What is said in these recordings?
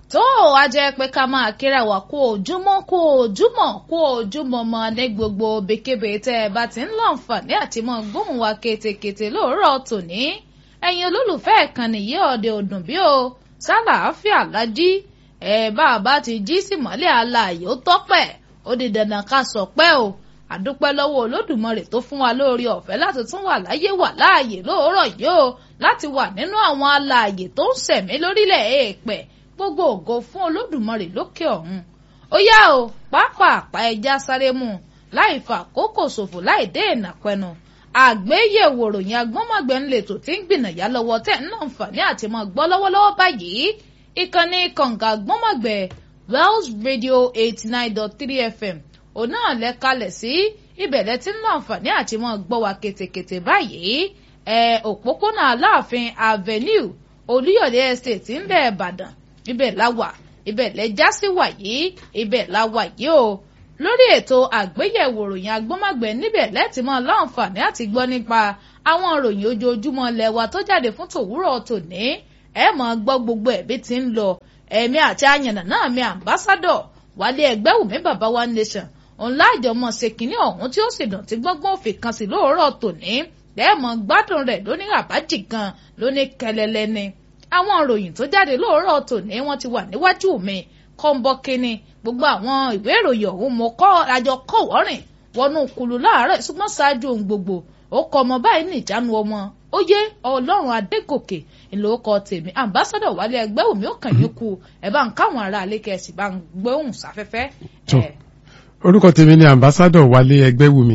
tó a jẹ́ pé ká máa kíra wá kó ojúmọ́ kó ojúmọ́ kó ojúmọ́ mọ́ ní gbogbo bekebe tẹ́ ẹ bá ti ń láǹfààní àti mọ́ gbóhùn wa ketekete lóòrọ̀ tòní ẹ̀yin olólùfẹ́ ìkànnì yìí ọ̀dẹ òdùn bí o sálàáfíà lájí ẹ bá a bá ti jí sí mọ́lẹ̀ aláàyè ó tọ́pẹ̀ ó di dandan ká sọ pé o àdúpẹ́ lọ́wọ́ olódùmarè tó fún wa lórí ọ̀fẹ́ láti tún wà láyé wà láàyè lóòrọ̀ yìí o láti wà nínú àwọn aláàyè tó ń ṣẹ̀mí lórílẹ̀ èèpẹ̀ gbogbo ògo fún olódùmarè lókè ọ̀run ó yá o pápápá ẹja sáré mu láì fa àkókò ṣòfò láì dé ìnàpẹnu àgbéyẹ̀wò ròyìn agbọ́nmọ̀gbẹ́ ń lè tò tí ń gbìnàyà lọ́wọ́ tẹ̀ ń náà fàní àti mọ́ gbọ́ lọ́wọ́lọ́wọ́ báyìí ìkànnì kànga agbọ́nmọ̀gbẹ́ Wells Radio eighty nine dot three FM òun náà lẹ kalẹ̀ sí ìbẹ̀lẹ̀ tí ń náà fàní àti mọ́ gbọ́ wa ketekete báyìí ẹ̀ òpópónà Aláàfin Avenue Olúyọ̀lé Estate ń bẹ̀ Ìbàdàn ibẹ̀ la wà ibẹ̀ lẹ́jà sí wàyí ibẹ̀ la wà yìí o lórí ètò àgbéyẹ̀wò ròyìn agbọ́mọ̀gbẹ́ níbẹ̀ lẹ́tì mọ́ láǹfààní àti gbọ́ nípa àwọn ròyìn ojoojúmọ́ lẹ́wà tó jáde fún tòwúrọ̀ tòní ẹ mọ̀ gbọ́ gbogbo ẹ̀bí tí ń lọ ẹ̀mí àti àyànnà náà mi àmbásádọ̀ wálé ẹgbẹ́ wùmí bàbá wa nation òun láàjọ mọ̀ ṣe kínní ọ̀hún tí ó sì dùn tí gbọ́ngbọ́n òfin kan sí lóòrọ̀ tòní lẹ́ẹ̀mọ̀ gbádùn rẹ̀ lóní ràbájì gan lóní kẹlẹlẹ ni àwọn ìròyìn tó jáde lóòrọ̀ tòní wọ́n ti wà níwájú mi kọ́ńbọ́kínní gbogbo àwọn ìwé ìròyìn ọ̀hún mo kọ́ àjọ kọ̀wọ́rìn wọnú kulu láàárọ̀ ṣùgbọ́n ṣáájú ohun gbogbo ó kọ ọmọ báyìí ní ìjánu ọmọ ó yé ọlọ́run adégòkè ìlòókọ tèmi ambassadọ̀ wálé ẹgbẹ́ òmí ó kàn yín kú ẹ bá ń káwọn ará alẹ́ kẹsì bá ń gbóhùn sáfẹ́fẹ́. orúkọ tèmi ni ambassadọ̀ wálé ẹgbẹ́ wùmí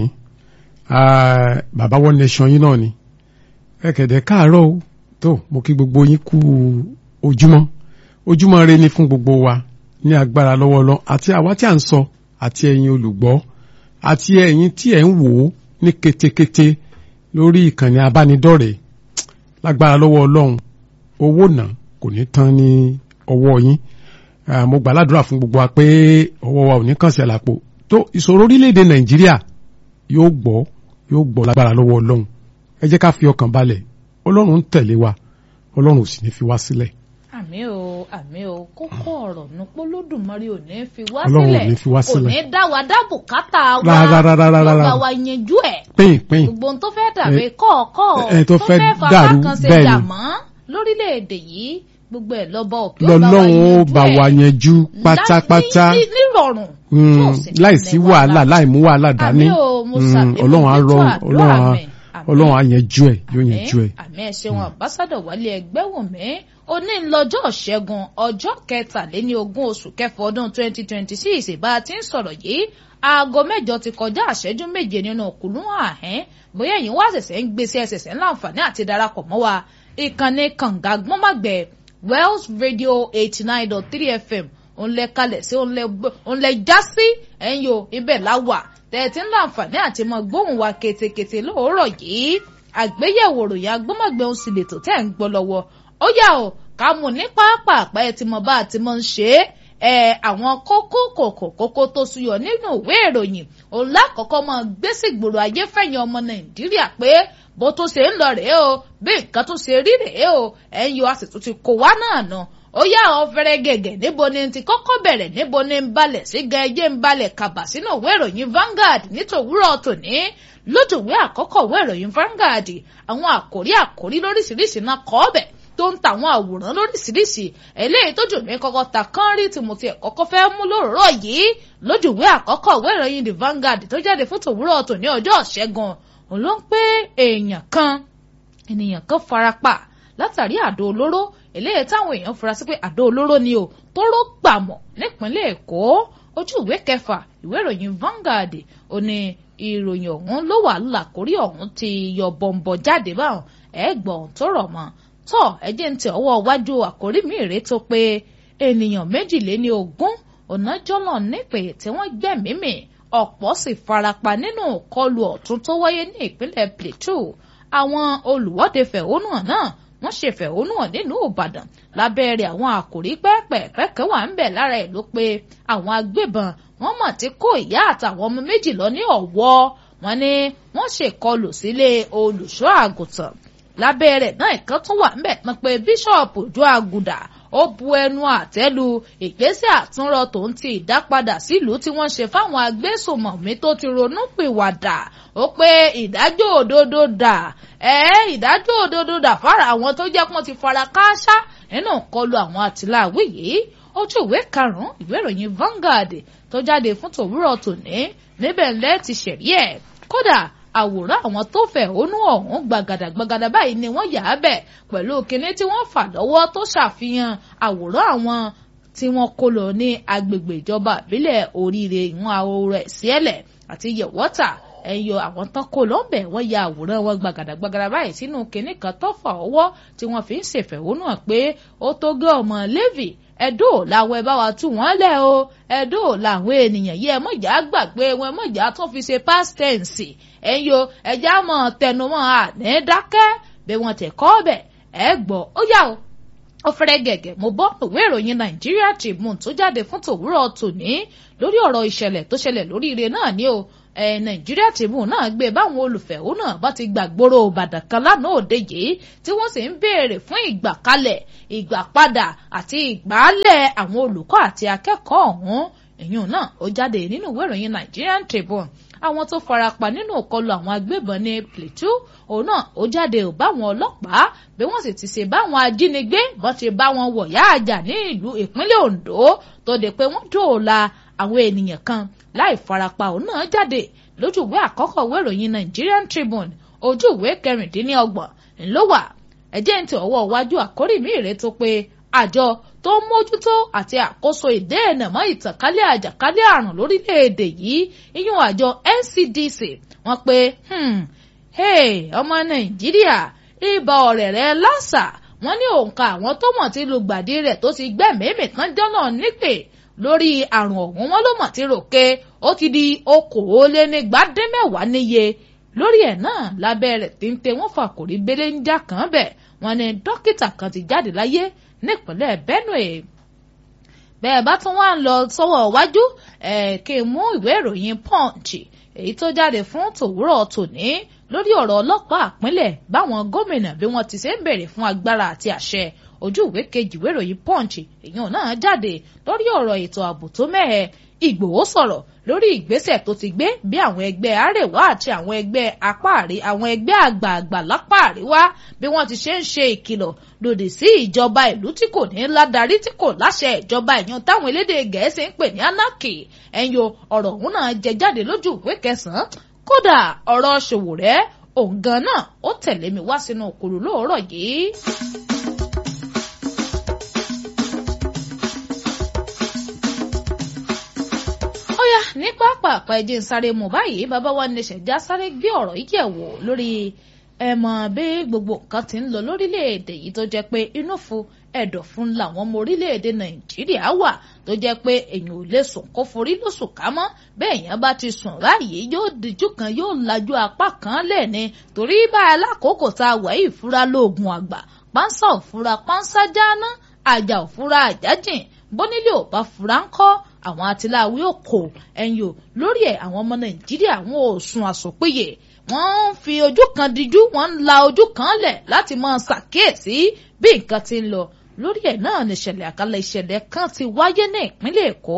bàbá one nation yín náà ni ẹ̀kẹ̀dẹ̀ káàárọ̀ o tó mo kí gbogbo yín kú ojúmọ́ ojúmọ́ re ni fún gbogbo wa ní agbára lọ́wọ́ lọ àti àwa tí à ń sọ àti ẹ̀yin olùgbọ́ àti ẹ̀yin tí ẹ̀ ń wò ó ní ketekete lórí ìkànnì abánidọ́rẹ̀ẹ́ lágbára lọ́wọ́ ọlọ́run owó náà kò ní tán ní ọwọ́ yín mo gbà ládùúrà fún gbogbo wa pé ọwọ́ wa ò ní kàn sí àlàpò tó ìṣòro orílẹ̀-èdè nàìjíríà yóò gbọ́ yóò gbọ́ lágbára lọ́wọ́ ọlọ́run ẹ jẹ́ ká fi ọkàn balẹ̀ ọlọ́run ń tẹ̀lé wa ọlọ́run ò sì ní fi wá sílẹ̀. àmì o àmì o kókó ọ̀rọ̀ nípò lódùmarè ò ní fi wá Ọlọ́run ò ní fi wá sílẹ̀ kò sílẹ̀. ní dá wa dá bùkátà wa Rárárárárá. lọ́gbà wa yanjú ẹ̀ pín pín gbogbo ohun tó fẹ́ dàbí kọ́ọ̀kọ́ ẹ tó fẹ́ fapá dàrú kan ṣe bẹ́ẹ̀ ni. jàmọ́ lórílẹ̀‐èdè yìí gbogbo ẹ̀ lọ́bọ̀ òkè lọ́lọ́run ó bá wa yanjú pátápátá ní nírọ̀rùn Mm, tó sì ní láìsí ní wàhálà láì mú wàhálà dání àmì o mo Mm, ṣàbẹ̀wò ọlọ́run á rọ ètò àdúrà ọlọ́run á mi. Àmín. ọlọ́run á yanjú ẹ̀ yóò yanjú ẹ̀. àmì ẹ ṣeun àmbásádọ̀ wálé ẹgbẹ́ wùmí òní ńlọ́jọ́ ṣẹ́gun ọjọ́ kẹtàléní ogún oṣù kẹfà ọdún twenty twenty six bá a ti ń sọ̀rọ̀ yìí aago mẹ́jọ ti kọjá àṣẹ́jú méje nínú òkúlù àhẹ́n bóyá ẹ̀yin wá ṣẹ̀ṣẹ̀ ń gbèsè ẹ̀ṣẹ̀ṣẹ̀ ńláǹfààní àti darapọ̀ mọ́ wa ìkànnì kànga gbọ́nmàgbẹ́ Wells Radio eighty nine dot three FM òun lẹ kalẹ̀ sí òun lẹ gbọ́- òun lẹ já sí ẹ̀yin o ibẹ̀ la wà tẹ̀tí ńláǹfààní àti mọ gbóhùn wa ketekete lóòrọ̀ yìí àgbéyẹ̀wò ròyìn agbọ́mọ̀gbẹ́ òun sì lè tó tẹ̀ ń gbọ́ lọ́wọ́ ó yà ó ká mú ní pápápá ẹ ti mọ bá a ti mọ ń ṣe é ẹ àwọn kókó kòkò kókó tó súyọ nínú ìwé ìròyìn òun lákọ̀ọ́kọ́ mọ gbé sí gbòòrò ayé fẹ̀yìn ọmọ nàìjíríà pé bó tó ṣe ń lọ rèé o bí nǹkan tó ṣe rí rèé o ẹ̀ ń yọ àsìtò ti kó wá náà nà ó yà ọ fẹ́rẹ́ gẹ̀gẹ̀ níbo ni ti kọ́kọ́ bẹ̀rẹ̀ níbo ni ń balẹ̀ sí gan ẹjẹ́ ń balẹ̀ kàbà sínú ìwé ìròyìn Vanguard nítòwúrọ̀ tòní lójú ìwé àkọ́kọ́ ìwé ìròyìn Vanguard àwọn àkòrí àkòrí lóríṣiríṣi náà kọ́ ọ̀bẹ̀ tó ń ta àwọn àwòrán lóríṣiríṣi eléyìí tó jù mí kọ́kọ́ ta kán rí tí mo ti ẹ̀kọ́kọ́ fẹ́ mú lóròrọ̀ yìí lójú ìwé àkọ́kọ́ ìwé ìròyìn The Vanguard tó jáde fún tòwúrọ̀ tòní ọjọ́ ṣẹ́gun òun ló ń pé èèyàn kan ènìyàn kan farapa látàrí àdó olóró eléyìí táwọn èèyàn fura sí pé àdó olóró ni o tóró gbàmọ̀ nípínlẹ̀ Èkó ojú ìwé kẹfà ìwé ìròyìn Vanguard ó ní ìròyìn ọ̀hún ló wà lákòrí ọ̀hún ti yọ bọ̀m̀bọ̀ jáde báwọn ẹ̀gbọ́n tó rọ̀ mọ́ tọ́ ẹjẹ́ ń tẹ ọwọ́ iwájú àkórí mi rèé tó pé ènìyàn méjìléní ogún ọ̀nàjọ́lọ̀ nípè tí wọ́n gbẹ̀mímì ọ̀pọ̀ sì farapa nínú ìkọlù ọ̀tún tó wáyé ní ìpínlẹ̀ Plateau àwọn olùwọ́de fẹ̀hónúhàn náà wọ́n ṣe fẹ̀hónúhàn nílùú Ìbàdàn lábẹ́rẹ́ àwọn àkòrí pẹ́ẹ́pẹ́ẹ́pẹ́ kan wà ń bẹ̀ lára ẹ̀ ló pé àwọn agbébọn wọ́n mọ̀ tí kó ìyá àtàwọn ọmọ méjì lọ ní Ọ̀wọ́ wọ́n ní wọ́n ṣèkọlù sílé olùṣọ́ àgùntàn lábẹ́ rẹ̀ náà ìkan tún wà ńbẹ̀ mọ̀ pé bíṣọ̀pù ojú àgùdà ó bu ẹnu àtẹ́lu ìgbésẹ̀ àtúnrọ tòun ti ìdápadà sílùú tí wọ́n ṣe fáwọn agbésùnmọ̀mí tó ti ronú pìwàdà ó pé ìdájọ́ òdodo dà ẹ́ ìdájọ́ òdodo dà fara àwọn tó jẹ́ pọ́n ti fara kááṣá nínú kọlù àwọn àtìláàwí yìí ojú ìwé karùn-ún ìwé ìròyìn Vanguard tó jáde fún tòwúrọ̀ tòní níbẹ̀ ńlẹ́ ti ṣẹ̀rí ẹ̀ kódà àwòrán àwọn tó fẹ̀hónú ọ̀hún gbàgàdàgbàgàdà báyìí ni wọ́n yà á bẹ̀ pẹ̀lú kinní tí wọ́n fà lọ́wọ́ tó ṣàfihàn àwòrán àwọn tí wọ́n kó lọ ní agbègbè ìjọba ìbílẹ̀ oríire ìwọ̀n àwòrán ẹ̀sìẹ́lẹ̀ àti yẹ̀wọ́tà ẹyọ àwọn tán kó lọ́bẹ̀ wọ́n ya àwòrán wọn gbàgàdàgbàgàdà báyìí sínú kinní kan tó fà ọwọ́ tí wọ́n fi ń ṣèfẹ̀hónú hàn pé ó tó gé ọmọ Levi ẹdó làwọn ẹ bá wa tú wọn lẹ o ẹdó làwọn ènìyàn yìí ẹ mọ̀jà gbàgbé wọn mọ̀jà tún fi ṣe past tense ẹ̀yin o ẹ̀já mọ̀ tẹnumọ́ àní dákẹ́ bí wọ́n tẹ̀ kọ́ ọbẹ̀ ẹ gbọ́ ó yà o ó fẹ́rẹ́ gẹ̀gẹ̀ mo bọ́ ìwé ìròyìn Nigeria Tribune tó jáde fún tòwúrọ̀ tòní lórí ọ̀rọ̀ ìṣẹ̀lẹ̀ tó ṣẹlẹ̀ lórí ire náà ni o ẹ Nigeria Tribune náà gbé báwọn olùfẹ̀hónú náà bá ti gbàgbóró Ìbàdàn kan lánàá òde yìí tí wọ́n sì ń béèrè fún ìgbàkalẹ̀ ìgbàpadà àti ìgbàálẹ̀ àwọn olùkọ́ àti akẹ́kọ̀ọ́ ọ̀hún èyàn náà ó jáde nínú ìwé ìròyìn Nigerian Tribune àwọn tó farapa nínú ìkọlù àwọn agbébọn ní Plateau òun náà ó jáde ò báwọn ọlọ́pàá bí wọ́n sì ti ṣe báwọn ajínigbé bọ́n ti bá wọn wọ̀yá àjà ní ìlú ìpínlẹ̀ Ondo tó de pé wọ́n dóòlà àwọn ènìyàn kan láì farapa òun náà jáde lójú ìwé àkọ́kọ́ ìwé ìròyìn Nigerian Tribune ojú ìwé kẹrìndínlọ́gbọ̀n ńlọ wà ẹjẹ́ ń tẹ ọwọ́ iwájú àkórí mi rèé tó pé àjọ tó ń mójútó àti àkóso ìdẹ́ẹ̀nà mọ́ ìtànkálẹ̀ àjàkálẹ̀ àrùn lórílẹ̀‐èdè yìí iyún àjọ NCDC wọ́n pé ọmọ Nàìjíríà ibà ọ̀rẹ́ rẹ̀ lásà wọ́n ní òǹkà àwọn tó mọ̀ tí lùgbàdì rẹ̀ tó ti gbẹ̀mẹ́mẹ́ kan jọ́nà nípè lórí àrùn ọ̀hún wọn ló mọ̀ tí ròkè ó ti di okòólénígbàdínmẹ́wàá níye lórí ẹ̀ náà lábẹ́ rẹ̀ téńté wọ́n fàkórí bẹ́lẹ́ ń jà kàn bẹ̀ wọ́n ní dókítà kan ti jáde láyé nípínlẹ̀ Benue bẹ́ẹ̀ bá tún wá ń lọ sọ́wọ́ iwájú ẹ̀ kí n mú ìwé ìròyìn Punch èyí tó jáde fún tòwúrọ̀ tòní lórí ọ̀rọ̀ ọlọ́pàá àpínlẹ̀ báwọn gómìnà bí wọ́n ti ṣe ń bèrè fún agbára àti àṣẹ ojú ìwé kejì ìwé ìròyìn Punch èèyàn náà jáde lórí ọ̀rọ̀ ètò ààbò tó mẹ́hẹ Ìgbòho sọ̀rọ̀ lórí ìgbésẹ̀ tó ti gbé bí àwọn ẹgbẹ́ àrèwá àti àwọn ẹgbẹ́ apá àrí àwọn ẹgbẹ́ àgbààgbà lápá àríwá bí wọ́n ti ṣe ń ṣe ìkìlọ̀ lòdì sí ìjọba ìlú tí kò ní ládarí tí kò láṣẹ ìjọba ìyàn táwọn elédè gẹ̀ẹ́sì ń pè ní anarchy ẹ̀yọ ọ̀rọ̀ ọ̀hún náà jẹ jáde lójú ìwé kẹsàn-án kódà ọ̀rọ̀ Ṣòwòrẹ́ òun gan náà ó tẹ̀lé mi wá sínú òkúrú lóòrọ̀ yìí. ní pápápá ẹjẹ ń sáré mú báyìí bàbá wa ní ṣẹjá sáré gbé ọ̀rọ̀ yìí yẹ̀ wò lórí ẹ mọ̀ bí gbogbo nǹkan ti ń lọ lórílẹ̀‐èdè yìí tó jẹ́ pé inú fún ẹ̀dọ̀ fún làwọn ọmọ orílẹ̀‐èdè nàìjíríà wà tó jẹ́ pé èèyàn ò lè sùn kó forí lóṣù ká mọ́ bẹ́ẹ̀ yẹn bá ti sùn láàyè yóò díjú kan yóò lajú apá kan lẹ́ni torí bá alákòókò tá a wà yìí fúra lóògùn àgbà pánsá òfúra pánsá jáná àjà òfúra àjájìn bónílé ò bá fura ń kọ́ àwọn atiláwí òkò ẹ̀yìn o lórí ẹ̀ àwọn ọmọ nàìjíríà wọn ò sùn àsopéye wọ́n ń fi ojú kan díjú wọ́n ń la ojú kan lẹ̀ láti máa ṣàkíyèsí bí nǹkan ti ń lọ lórí ẹ̀ náà ní ìṣẹ̀lẹ̀ àkàlẹ̀ ìṣẹ̀lẹ̀ kan ti wáyé ní ìpínlẹ̀ èkó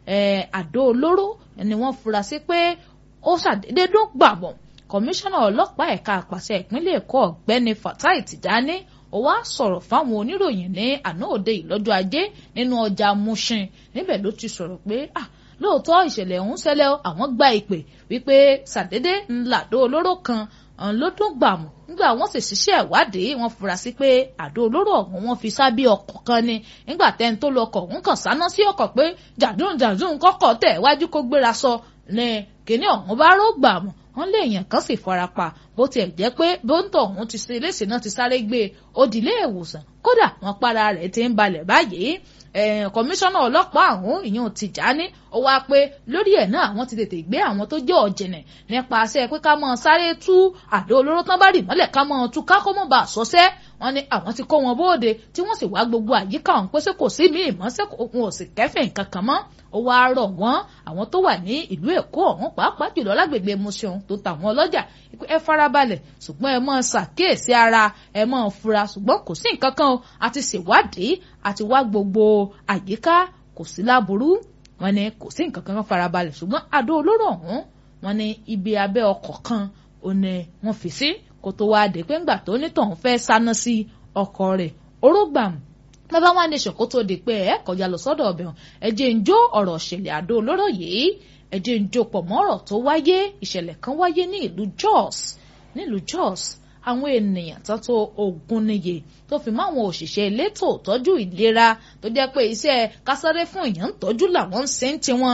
àdó olóró ni wọ́n fura sí pé ó ṣàdédé dún gbàbọ̀ kọmíṣánná ọlọ́pàá ẹ̀ka àpàṣẹ ìpínlẹ̀ èkó ọ̀gbẹ́ni fatai tìjání ó wá sọ̀rọ̀ fáwọn oníròyìn ní àná òde ìlọ́jọ́ ajé nínú ọjà Mushin níbẹ̀ ló ti sọ̀rọ̀ pé ah lóòótọ́ ìṣẹ̀lẹ̀ ọ̀hún ṣẹlẹ̀ àwọn gba ìpè wípé sàdédé ńlá àdó olóró kan ló dún gbàmù nígbà wọ́n sì ṣiṣẹ́ ìwádìí wọ́n fura sí pé àdó olóró ọ̀hún wọ́n fi sábẹ́ ọkọ̀ kan ni nígbà tẹ́ni tó lọ ọkọ̀ ọ̀hún kàn sáná sí ọkọ̀ pé jàdún jàdún kọ́kọ́ tẹ̀ wájú kó gbéra sọ ní kíní ọ̀hún bá ró gbàmù wọ́n lé èèyàn kan sì farapa bó tiẹ̀ jẹ́ pé bóńtọ̀ ọ̀hún ti ṣe léṣe náà ti sáré gbé e ó di ilé ìwòsàn kódà wọ́n para rẹ̀ ti ń balẹ̀ báyìí kọmíṣánná ọlọ́pàá ọ̀hún ìyẹn Tìjání ó wá pé lórí ẹ̀ náà àwọn ti tètè gbé àwọn tó jẹ́ ọ̀jẹ̀nẹ̀ nípasẹ̀ pé ká mọ̀ sáré tú àdó olóró tán bá rì mọ́lẹ̀ ká mọ̀ tú ká kó mọ̀ bá sọ́sẹ́ wọ́n ní àwọn ti kó wọn bóde tí wọ́n sì wá gbogbo àyíká ọ̀hún pé ṣé kò sí míì mọ́ ṣé òun ò sì kẹ́fìn kankan mọ́ ó wá rọ̀ wọ́n àwọn tó wà ní ìlú Èkó ọ̀hún pàápàá jùlọ lágbègbè Mushin tó tàwọn ọlọ́jà ẹ farabalẹ̀ ṣùgbọ́n ẹ máa ṣàkíyèsí ara ẹ máa fura ṣùgbọ́n kò sí nǹkan kan àti ṣèwádìí àti wá gbogbo àyíká kò sí láburú wọ́n ní kò sí nǹkan kan farabalẹ̀ ṣùgbọ́n àdó olóró ọ̀hún wọ́n ní ibi abẹ́ ọkọ̀ kan ò ní wọ́n fi sí kó tó wá dé pé ńgbà tó nítọ̀hún fẹ́ sáná sí ọkọ̀ rẹ̀ orógbàmù bàbá wa nation kó tó di pé ẹ kọjá lọ sọ́dọ̀ ọbẹ̀ hàn ẹ jẹ́ ń jó ọ̀rọ̀ ìṣẹ̀lẹ̀ àdó olóró yìí ẹ jẹ́ ń jó pọ̀ mọ́ ọ̀rọ̀ tó wáyé ìṣẹ̀lẹ̀ kan wáyé ní ìlú Jos nílùú Jos àwọn ènìyàn tó tó ogún níye tó fi mọ́ àwọn òṣìṣẹ́ elétò ìtọ́jú ìlera tó jẹ́ pé iṣẹ́ kásáré fún èèyàn ń tọ́jú làwọn ń ṣe ń tiwọn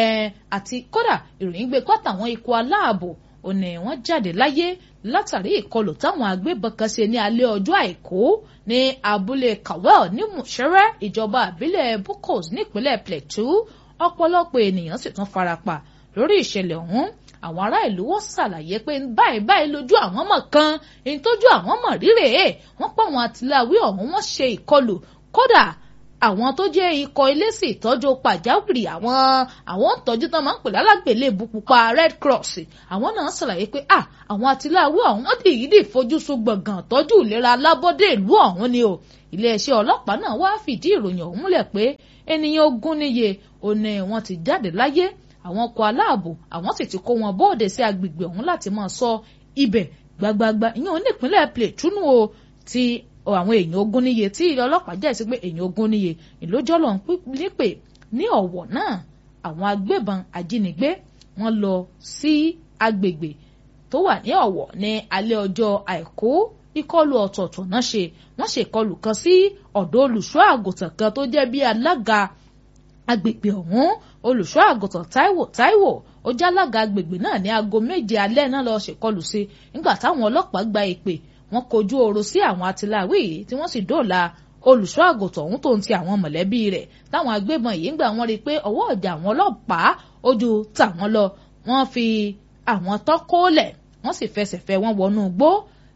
àti kódà ìròyìn gbé kọ́tà àwọn ikọ̀ aláàbò òní wọ́n jáde láyé látàrí ìkọlù táwọn agbébọn kan ṣe ní alẹ́ ọjọ́ àìkú ní abúlé Kawel ní Mushere ìjọba àbílẹ̀ Bukos nípínlẹ̀ Plateau ọ̀pọ̀lọpọ̀ ènìyàn sì tún farapa lórí ìṣẹ̀lẹ̀ ọ̀hún àwọn ará ìlú wọn ṣàlàyé pé báyìí báyìí lójú àwọn mọ̀ kan èyí tójú àwọn mọ̀ rírè é wọ́n pọ̀ àwọn àtìláwí ọ̀hún wọ́n ṣe ìkọlù kódà àwọn tó jẹ́ ikọ̀ eléṣì ìtọ́jú pàjáwìrì àwọn àwọn ìtọ́jú tán máa ń pè lálágbèlébù pupa Red Cross àwọn náà ṣàlàyé pé à àwọn àtìláwí ọ̀hún wọ́n ti yìí dì fojú sun gbọ̀ngàn tọ́jú ìlera alábọ́dé ìlú ọ̀hún ni o iléeṣẹ́ ọlọ́pàá náà wá fìdí ìròyìn ọ̀hún múlẹ̀ pé ènìyàn ogún níye òní wọ́n ti jáde láyé àwọn ọkọ̀ aláàbò àwọn sì ti kó wọn bóde sí agbègbè ọ̀hún láti máa ṣọ́ ibẹ̀ gbagbagba ìyẹn ò ní ìpínlẹ̀ Plateau o ti àwọn èèyàn ogún níye tí ilé ọlọ́pàá jẹ́ sí pé èèyàn ogún níye ìlójọ́lọ́ ń nípè ní ọ̀wọ̀ náà àwọn agbébọn ajínigbé wọ́n lọ sí agbègbè tó wà ní ọ̀wọ̀ ní alẹ́ ọjọ́ àìkú ìkọlù ọ̀tọ̀ọ̀tọ̀ náà ṣe wọ́n ṣe ìkọlù kan sí ọ̀dọ̀ olùṣọ́ àgùntàn kan tó jẹ́ bí alága agbègbè ọ̀hún olùṣọ́ àgùntàn Táíwò Táíwò ó jálága agbègbè náà ní aago méje alẹ́ náà lọ́ọ́ ṣèkọlù sí nígbà táwọn ọlọ́pàá gba ìpè wọ́n kojú ọ̀rọ̀ sí àwọn atiláwí yìí tí wọ́n sì dóòlà olùṣọ́ àgùntàn ọ̀hún tó ń ti àwọn mọ̀lẹ́bí rẹ̀ táwọn agbébọn yìí ń gbà wọ́n rí i pé ọwọ́ ọ̀jà àwọn ọlọ́pàá ojú tàwọn lọ wọ́n fi àwọn tọ́kọ́lẹ̀ wọ́n sì fẹsẹ̀ fẹ́ wọn wọnú igbó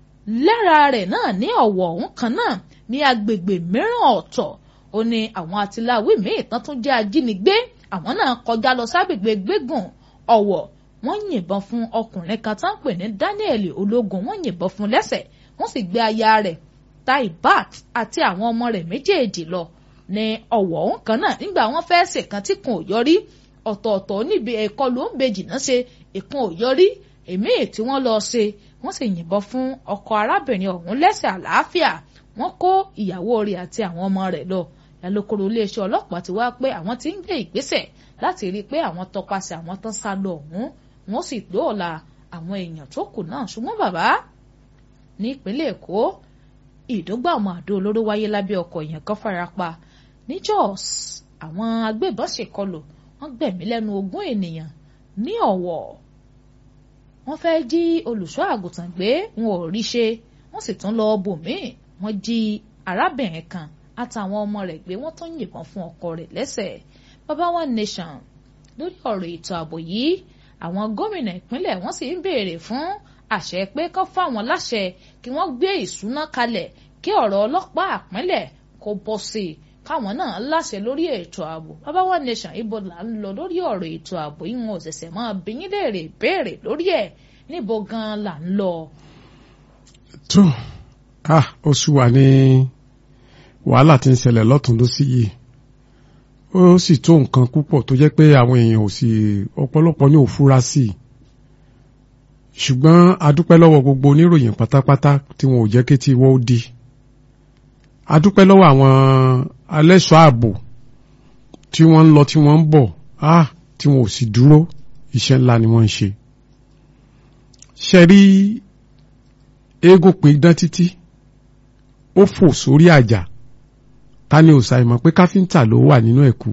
lára rẹ̀ náà ní ọ̀wọ̀ ọ̀hún kan náà ní agbègbè mìíràn ọ̀tọ̀ ó ní àwọn atiláwí míì tán tún jẹ́ ajínigbé àwọn náà kọjá lọ ságbègbè gbégùn ọ̀wọ̀ wọ́n yìnbọn fún ọkùnrin kan tá ń pè ní Daniel ológun wọ́n yìnbọn fún lẹ́sẹ̀ wọ́n sì gbé aya rẹ̀ Taibat àti àwọn ọmọ rẹ̀ méjèèjì lọ ní ọ̀wọ̀ ọ̀hún kan náà nígbà wọ́n fẹ́ ṣèkan tí kan ò yọrí ọ̀tọ̀ọ̀tọ̀ níbi ẹ̀kọ́ ló ń bejì náà ṣe ìkan ò yọrí èmi tí wọ́n lọ ṣe wọ́n sì yìnbọn fún ọkọ arábìnrin ọ̀hún lẹ́sẹ̀ àlàáfíà wọ́n kó ìyàwó rẹ̀ àti àwọn ọmọ rẹ̀ lọ alukoro iléeṣẹ́ ọlọ́pàá ti wá pé àwọn tí ń gbé ìgbésẹ̀ láti rí i pé àwọn tọpasẹ̀ àwọn tán sá lọ ọ̀hún wọ́n sì dóòlà àwọn èèyàn tó kù náà ṣùgbọ́n bàbá ní ìpínlẹ̀ èkó ìdógbà ọmọ àdó olóró wáyé lábẹ́ ọkọ̀ èèyàn kan farapa ní Jos àwọn agbébọn ṣèkọlù wọ́n gbẹ̀mí lẹ́nu ogún ènìyàn ní ọ̀wọ̀ wọ́n fẹ́ jí olùṣọ́ àgùntàn gbé wọn ò rí ṣe wọ́n sì tún lọ bòmíì wọ́n jí arábìnrin kan àtàwọn ọmọ rẹ̀ gbé wọ́n tún yìnbọn fún ọkọ rẹ̀ lẹ́sẹ̀ baba one nation lórí ọ̀rọ̀ ètò ààbò yìí àwọn gómìnà ìpínlẹ̀ wọ́n sì ń béèrè fún àṣẹ pé kán fáwọn láṣẹ kí wọ́n gbé ìṣúná kalẹ̀ kí ọ̀rọ̀ ọlọ́pàá àpínlẹ̀ kó bọ́ sí i káwọn náà láṣẹ lórí ètò ààbò baba one nation ibo là ń lọ lórí ọ̀rọ̀ ètò ààbò yìí wọn ò ṣẹ̀ṣẹ̀ máa bí yín léèrè béèrè lórí ẹ̀ níbo gan-an là ń lọ. tó ah ó sú wa ní wàhálà tí ń ṣẹlẹ̀ lọ́tún lósì yìí ó sì tó nǹkan púpọ̀ tó jẹ́ pé àwọn èèyàn ò sì ọ̀pọ̀lọpọ̀ ní òfúra sí i ṣùgbọ́n adúpẹ́ lọ́wọ́ gbogbo oníròyìn pátápátá tí wọn ò jẹ́ kí tí wọ́n ó di adúpẹ́ lọ́wọ́ àwọn alẹ́ṣọ́ ààbò tí wọ́n ń lọ tí wọ́n ń bọ̀ ah tí wọn ò sì dúró iṣẹ́ ńlá ni wọ́n ń ṣe ṣe rí eégún pin dán títí ó fò sórí àjà ta ni ò ṣàìmọ̀ pé káfíńtà ló wà nínú ẹ̀kú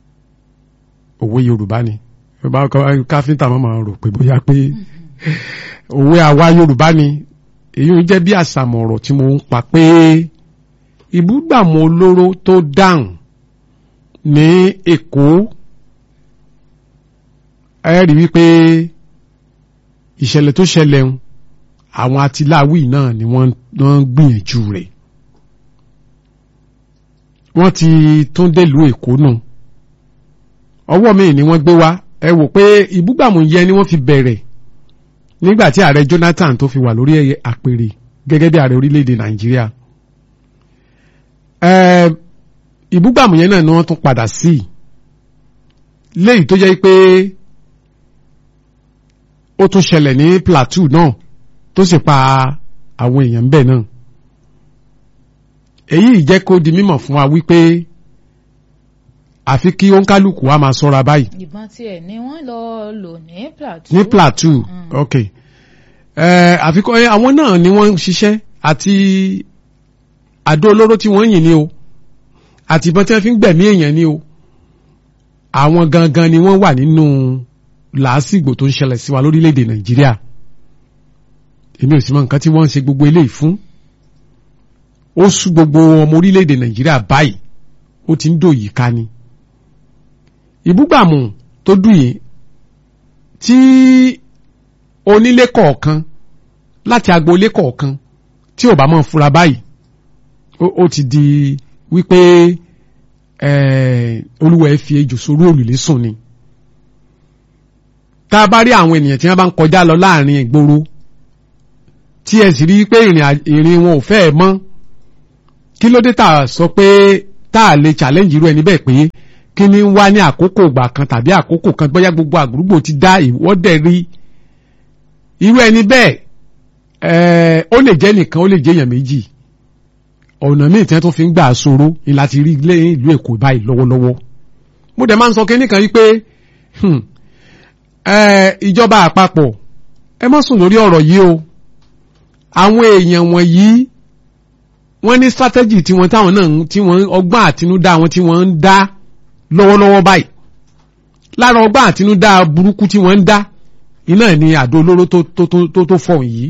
òwe yorùbá ni káfíńtà máa máa rò pé bóyá pé òwe àwa yorùbá ni èyí ń jẹ́ bí àṣàmọ̀ ọ̀rọ̀ tí mo ń pa pé ìbúgbàmù olóró tó dáhùn ní èkó ẹ rí wípé ìṣẹ̀lẹ̀ tó ṣẹlẹ̀ ń àwọn atiláwì náà ni wọ́n ń gbìyànjú rẹ̀ wọ́n ti tún délùú èkó nù ọwọ́ mi ni wọ́n gbé wá ẹ wò pé ìbúgbàmù yẹn ni wọ́n fi bẹ̀rẹ̀ nígbà tí ààrẹ Jonathan tó fi wà lórí àpèrè gẹ́gẹ́ bí ààrẹ orílẹ̀-èdè Nàìjíríà ẹ ìbúgbàmù yẹn náà ni wọ́n tún padà sí léyìí tó jẹ́ pé ó tún ṣẹlẹ̀ ní plateau náà tó sì pa àwọn èèyàn bẹ́ẹ̀ náà èyí jẹ́ kó di mímọ̀ fún wa wípé àfi kí òǹkálùkù wa máa ṣọ́ra báyìí ìbọn tiẹ̀ ni wọ́n lọ lò ní plateau. ní plateau ok ẹ àfikún ẹ àwọn náà ni wọ́n ń ṣiṣẹ́ àti àdó olóró tí wọ́n yìn ní o àti ìbọn tí wọ́n fi ń gbẹ̀mí èèyàn ní o àwọn gangan ni wọ́n wà nínú làásìgbò tó ń ṣẹlẹ̀ sí wa lórílẹ̀‐èdè nàìjíríà èmi ò sì mọ nǹkan tí wọ́n ń ṣe gbogbo eléyìí fún ó sú gbogbo ọmọ orílẹ̀‐èdè nàìjíríà báyìí ó ti ń dòyìí ká ni ìbúgbàmù tó dùn yìí tí onílé kọ̀ọ̀kan láti agboolé kọ̀ọ̀kan tí ò bá mọ̀ fura báyìí ó ti di wípé olúwa ẹ fi ejò sórí òrùlé sùn ni tá a bá rí àwọn ènìyàn tí wọ́n bá ń kọjá lọ láàrin ìgboro tí ẹ sì rí pé ìrìn wọn ò fẹ́ ẹ mọ́ kí ló dé tá a sọ pé tá a lè challenge irú ẹni bẹ́ẹ̀ pé kí ni wá ní àkókò ìgbà kan tàbí àkókò kan bóyá gbogbo àgbúrúgbò ti dá ìwọ́dẹ̀ rí irú ẹni bẹ́ẹ̀ ó lè jẹ́ nìkan ó lè jẹ́ èèyàn méjì ọ̀nà míì tí wọ́n tún fi ń gbà sọ̀rọ̀ ni láti rí ilé ìlú Èkó báyìí lọ́wọ́lọ́wọ́ mo dẹ̀ máa ń sọ kí nìkan wípé ìjọba àpapọ̀ ẹ má sùn lórí ọ̀rọ̀ yìí o àwọn èèyàn wọ̀nyí wọ́n ní strategy tí wọ́n táwọn náà tí wọ́n ọgbọ́n àtinúdá wọn tí wọ́n ń dá lọ́wọ́lọ́wọ́ báyìí lára ọgbọ́n àtinúdá burúkú tí wọ́n ń dá iná ní àdó olóró tó tó tó tó fọ̀ yìí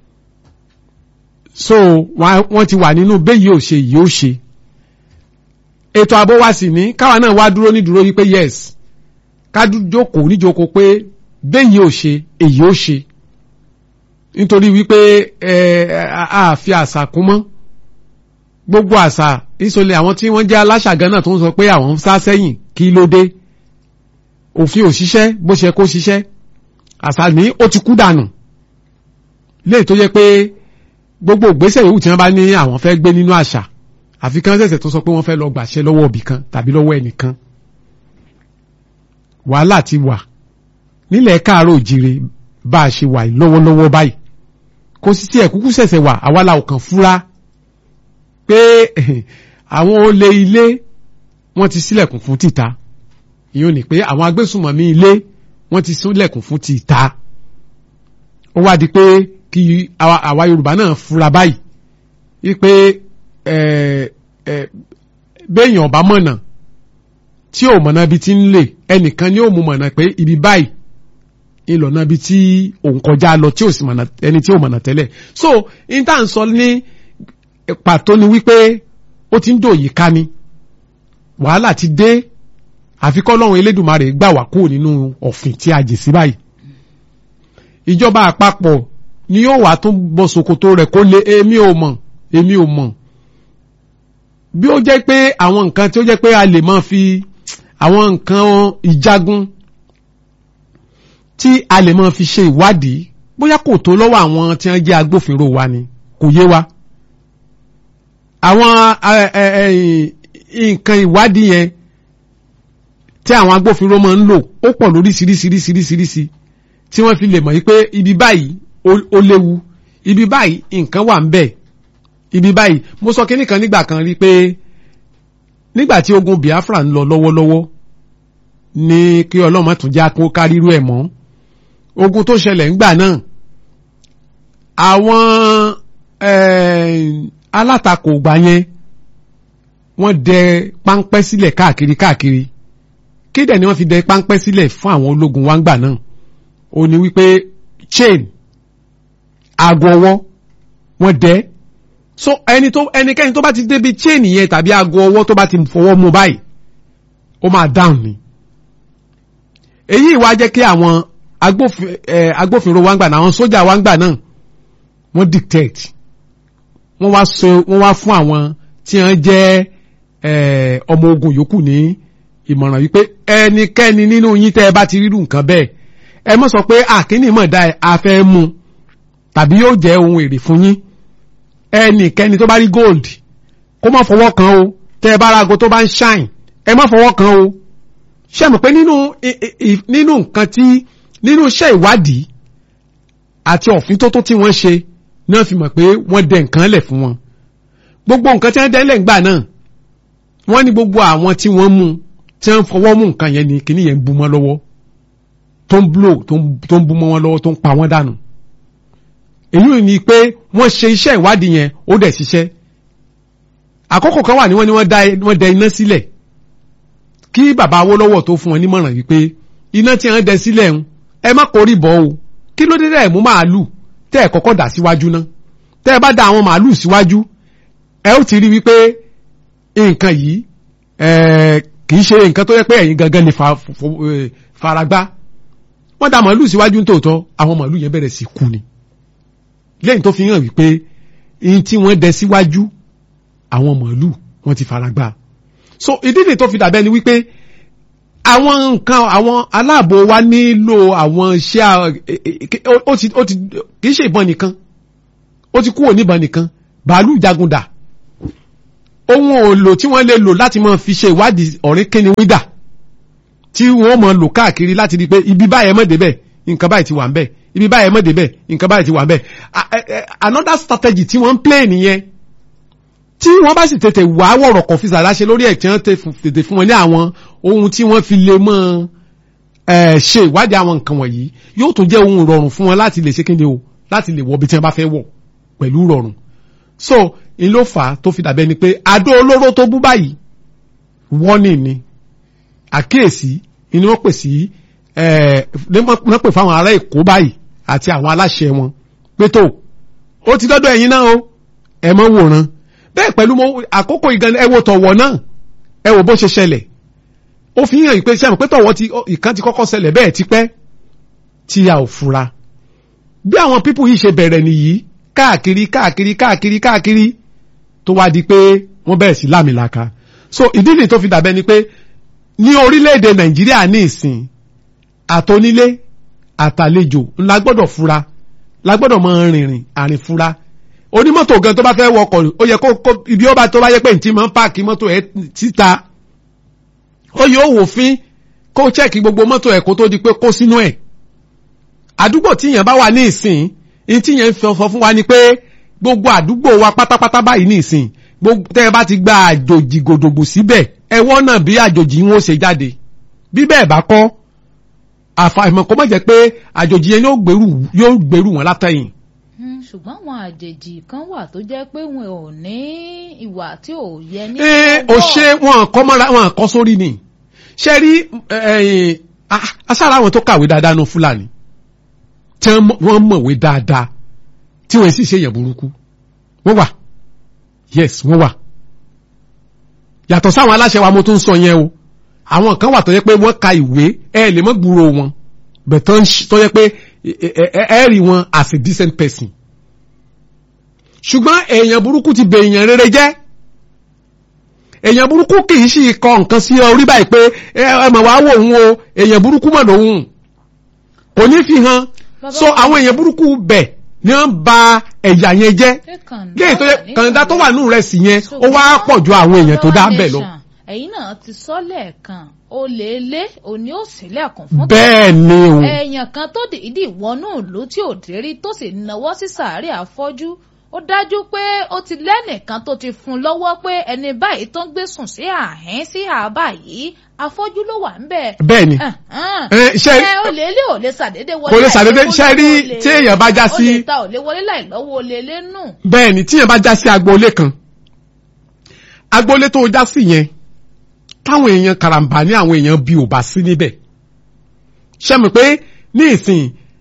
so wọ́n ti wà nínú béyìí ò ṣe yìí ó ṣe ètò ààbò wa sì ní káwa náà wá dúró ní dúró wípé yes ká jókòó níjókòó pé béyìí ò ṣe èyí ó ṣe nítorí wípé ẹ a fi àṣà kún mọ́ gbogbo àṣà ìsọlẹ̀ àwọn tí wọ́n jẹ́ aláṣà gan náà tó ń sọ pé àwọn ń sá sẹ́yìn kí ló dé òfin ò ṣiṣẹ́ bó ṣe kó ṣiṣẹ́ àṣà ní ó ti kú dànù léè tó yẹ pé gbogbo ìgbésẹ̀ yòówù tí wọ́n bá ní àwọn fẹ́ gbé nínú àṣà àfi kán ṣẹ̀ṣẹ̀ tó sọ pé wọ́n fẹ́ lọ gbàṣẹ lọ́wọ́ òbí kan tàbí lọ́wọ́ ẹnìkan wàhálà ti wà nílẹ̀ káàárọ̀ òjire bá a ṣe wà lọ́wọ́lọ́wọ́ báyìí kò sí tí ẹ̀kúkú ṣẹ̀ṣẹ̀ wà àwa la ò kàn fúra pé àwọn olè ilé wọ́n ti sílẹ̀kùn fún tìta ìyóò ní pé àwọn agbésùnmọ̀mí ilé wọ́n ti sílẹ̀kùn fún tìta ó wá di pé kí àwa Yorùbá náà fura báyìí wípé béèyàn ọba mọ̀nà tí ò mọ̀nà ibi tí ń lè ẹnìkan ni ó mú mọ̀nà pé ibi báyìí ìlọ̀nà ibi tí òun kọjá lọ tí ò sì mọ̀nà ẹni tí ò mọ̀nà tẹ́lẹ̀ so in tá à ń sọ ní pàtó ni wípé ó ti ń dòyìí ká ni wàhálà ti dé àfikọ́ lọ́run Elédùmarè gbà wá kúrò nínú ọ̀fìn tí a jì sí báyìí ìjọba àpapọ̀ ni yóò wá tún bọ́ ṣòkòtò rẹ̀ kó lé èmi ò mọ̀ èmi ò mọ̀ bí ó jẹ́ pé àwọn nǹkan tí ó jẹ́ pé a lè máa fi àwọn nǹkan ìjagun tí a lè máa fi ṣe ìwádìí bóyá kò tó lọ́wọ́ àwọn tí wọ́n jẹ́ agbófinró wa ni kò yé wa àwọn nǹkan ìwádìí yẹn tí àwọn agbófinró máa ń lò ó pọ̀ lóríṣiríṣiríṣiríṣiríṣi tí wọ́n fi lè mọ̀ pé ibi báyìí ó léwu ibi báyìí nǹkan wà ń bẹ̀ ibi báyìí mo sọ kínní kan nígbà kan rí pé nígbà tí ogun Biafra ń lọ lọ́wọ́lọ́wọ́ ní kí ọlọ́mọ tún já kó kárírú ẹ̀ mọ́ ogun tó ṣẹlẹ̀ ńgbà náà àwọn alátakò gbà yẹn wọ́n dẹ páńpẹ́ sílẹ̀ káàkiri káàkiri kí dẹ̀ ni wọ́n fi dẹ páńpẹ́ sílẹ̀ fún àwọn ológun wa ńgbà náà ó ní wípé chain aago ọwọ́ wọ́n dẹ́ so ẹni tó ẹnikẹ́ni tó bá ti débi chain yẹn tàbí aago ọwọ́ tó bá ti fọwọ́ mú báyìí ó máa dáhùn ni èyí wá jẹ́ kí àwọn agbófinró wa ń gbà náà àwọn sójà wa ń gbà náà wọ́n dictate wọ́n wá so wọ́n wá fún àwọn tí wọ́n jẹ́ ọmọ ogun yòókù ní ìmọ̀ràn wípé ẹnikẹ́ni nínú yín tẹ́ ẹ bá ti rírun nǹkan bẹ́ẹ̀ ẹ mọ̀ sọ pé àkíní mọ̀ dá ẹ afẹ́ mu tàbí yóò jẹ́ ohun èrè fún yín ẹnikẹ́ni tó bá rí gold kó má fọwọ́ kan o tẹ́ ẹ bá ra aago tó bá ń ṣáìn ẹ má fọwọ́ kan o ṣé mọ̀ pé nínú nínú nǹkan tí nínú iṣẹ́ ìwádìí àti ọ̀fin tó tó tí wọ́n ṣe náà fi mọ̀ pé wọ́n dẹ nǹkan lẹ̀ fún wọn gbogbo nǹkan tí wọ́n dẹ́lẹ̀ ńgbà náà wọ́n ní gbogbo àwọn tí wọ́n mú tí wọ́n fọwọ́ mú nǹkan yẹn ni kíní yẹn ń bu mọ́ lọ́wọ́ tó ń blow tó ń bu mọ́ wọn lọ́wọ́ tó ń pa wọ́n dànù èyí ni pé wọ́n ṣe iṣẹ́ ìwádìí yẹn ó dẹ̀ ṣiṣẹ́ àkókò kan wà ní wọ́n ní wọ́n dẹ iná sílẹ̀ kí bàbá Awólọ́wọ̀ tó fún wọn nímọ̀ràn wípé iná tí wọ́n dẹ sílẹ̀ ń ẹ má kórì bọ́ o kí ló dé dẹ̀ mú màálù tẹ́ ẹ̀ kọ́kọ́ dà síwájú ná tẹ́ ẹ bá da àwọn màálù síwájú ẹ ó ti rí wípé nǹkan yìí kì í ṣe nǹkan tó yẹ pé ẹ̀yin gangan lè faragbá wọ́n da màálù síwájú nítòótọ́ àwọn màálù yẹn bẹ̀rẹ̀ sí kú ni lẹ́yìn tó fi hàn wípé ihun tí wọ́n dẹ síwájú àwọn màálù wọ́n ti faragbá so ìdílé tó fi dàbẹ́ ni wípé àwọn nǹkan àwọn aláàbò wa nílò àwọn iṣẹ́ ó ti ó ti kì í ṣe ìbọn nìkan ó ti kúrò níbọn nìkan bàálù jagunda ohun òòlò tí wọ́n lè lò láti máa fi ṣe ìwádìí ọ̀rẹ́ kíni wídà tí wọ́n máa lò káàkiri láti di pé ibi báyẹn mọ̀ débẹ̀ nǹkan báyìí ti wà ń bẹ̀ ibi báyẹn mọ̀ débẹ̀ nǹkan báyìí ti wà ń bẹ̀ another strategy tí wọ́n ń play nìyẹn tí wọ́n bá sì tètè wá wọ̀rọ̀ kọ̀ fi sàdáṣe lórí ẹ̀ tí wọ́n tètè fún wọn ní àwọn ohun tí wọ́n fi lè mọ́ ṣe ìwádìí àwọn nǹkan wọ̀nyí yóò tún jẹ́ ohun rọrùn fún wọn láti lè ṣe kéde o láti lè wọ ibi tí wọ́n bá fẹ́ wọ̀ pẹ̀lú rọrùn so n ló fà á tó fi dàbẹ́ ni pé àdó olóró tó bú báyìí warning ni àkíyèsí ni wọ́n pè sí wọ́n pè fáwọn ará Èkó báyìí àti àwọn aláṣẹ wọn pé tó ó ti dọ́dọ̀ ẹ̀yin náà o ẹ mọ́ wòran bẹ́ẹ̀ pẹ̀lú àkókò ìgan ẹ wo tọ̀wọ̀ náà ẹ wo bó ṣe ṣẹlẹ̀ ó fi hàn pé sẹ́mi pé tọ̀wọ̀ ti ìkan ti kọ́kọ́ ṣẹlẹ̀ bẹ́ẹ̀ ti pẹ́ tí a ò fura bí àwọn pípù yìí ṣe bẹ̀rẹ̀ nìyí káàkiri káàkiri káàkiri káàkiri tó wá di pé wọ́n bẹ̀rẹ̀ sí lámìlaka so ìdí nìyí tó fi dàbẹ́ ni pé ní orílẹ̀-èdè Nàìjíríà ní ìsìn àtonílé àtàlejò ńlá gbọ́dọ̀ fura la gbọ́dọ̀ mọ rìnrìn àrìn fura onímọ́tò gan tó bá fẹ́ wọkọ̀ ó yẹ kó ibi ó bá tó bá yẹ pé ntí máa ń páàkì mọ́tò ẹ̀ síta ó yẹ ó wò fín kó chẹ́ẹ̀kì gbogbo mọ́tò ẹ̀ kó tó di pé kó sínú ẹ̀ àdúgbò tíyẹn bá wà ní ìsìn ní tíyẹn sọ fún wa ni pé gbogbo àdúgbò wa pátápátá báyìí ní ìsìn gbogbo tẹ́ ẹ bá ti gba àjòjì gòdògbò síbẹ̀ ẹ wọ́n náà bí àjòjì wọn ó ṣe jáde bí bẹ́ẹ̀ bá kọ́ àfàìmọ̀ kó má jẹ́ pé àjòjì yẹn yóò gbèrú wọn látẹ̀yìn ṣùgbọ́n àwọn àjèjì kan wà tó jẹ́ pé wọn ò ní ìwà tí ò yẹ ní. ee ò ṣe wọn kọ́ mọ́ra wọn kọ́ sórí ni ṣe rí asára àwọn tó kàwé dáadáa nu fúlàní tí wọ́n mọ̀wé dáadáa tí wọ́n sì ṣe èèyàn burúkú wọ́n wà yes wọ́n wà yàtọ̀ sáwọn aláṣẹ wa mo tún sọ yẹn o àwọn kan wà tó yẹ pé wọ́n ka ìwé ẹ lè mọ́ gbúrò wọn bẹ̀tọ́ tó yẹ pé ẹ rí wọn as a decent person ṣùgbọ́n èèyàn burúkú ti bẹ èèyàn rere jẹ́ èèyàn burúkú kì í sì kọ nǹkan sí orí báyìí pé ẹ mọ̀ wá wò ń o èèyàn burúkú mọ̀ lòun kò ní fi hàn so àwọn èèyàn burúkú bẹ̀ ni wọ́n ba ẹ̀yà yẹn jẹ́ léyìí tó yẹ kàńdá tó wà nù rẹ̀ sì yẹn ó wá pọ̀ ju àwọn èèyàn tó dá bẹ̀ lọ. ẹ̀yin náà ti sọ lẹ́ẹ̀kan o lè lé òní ò sílẹ̀kùn fún. bẹ́ẹ̀ ni o. èèyàn kan tó dìídì wọnú ìlú tí ò dérí tó sì náwó sí sàárè àfọ́jú ó dájú pé ó ti lẹ́nìkan tó ti fún un lọ́wọ́ pé ẹni báyìí tó ń gbé sùn sí àhín sí àbá yìí afọ́jú ló wà ń bẹ̀. bẹ́ẹ̀ni ṣe ó lè lé ò lè ṣàdédé wọlé kò lè ṣàdédé ṣe rí tí èèyàn bá já sí. ó lè ta ò lè wọlé láì lọ́wọ́ ó lè lé nù. bẹ́ẹ̀ni tí èèyàn bá já sí agboolé kan agboolé tó já sí yẹn táwọn èèyàn karambà ní àwọn èèyàn bí ò bá sí níbẹ̀ ṣe mọ̀ pé ní ìsìn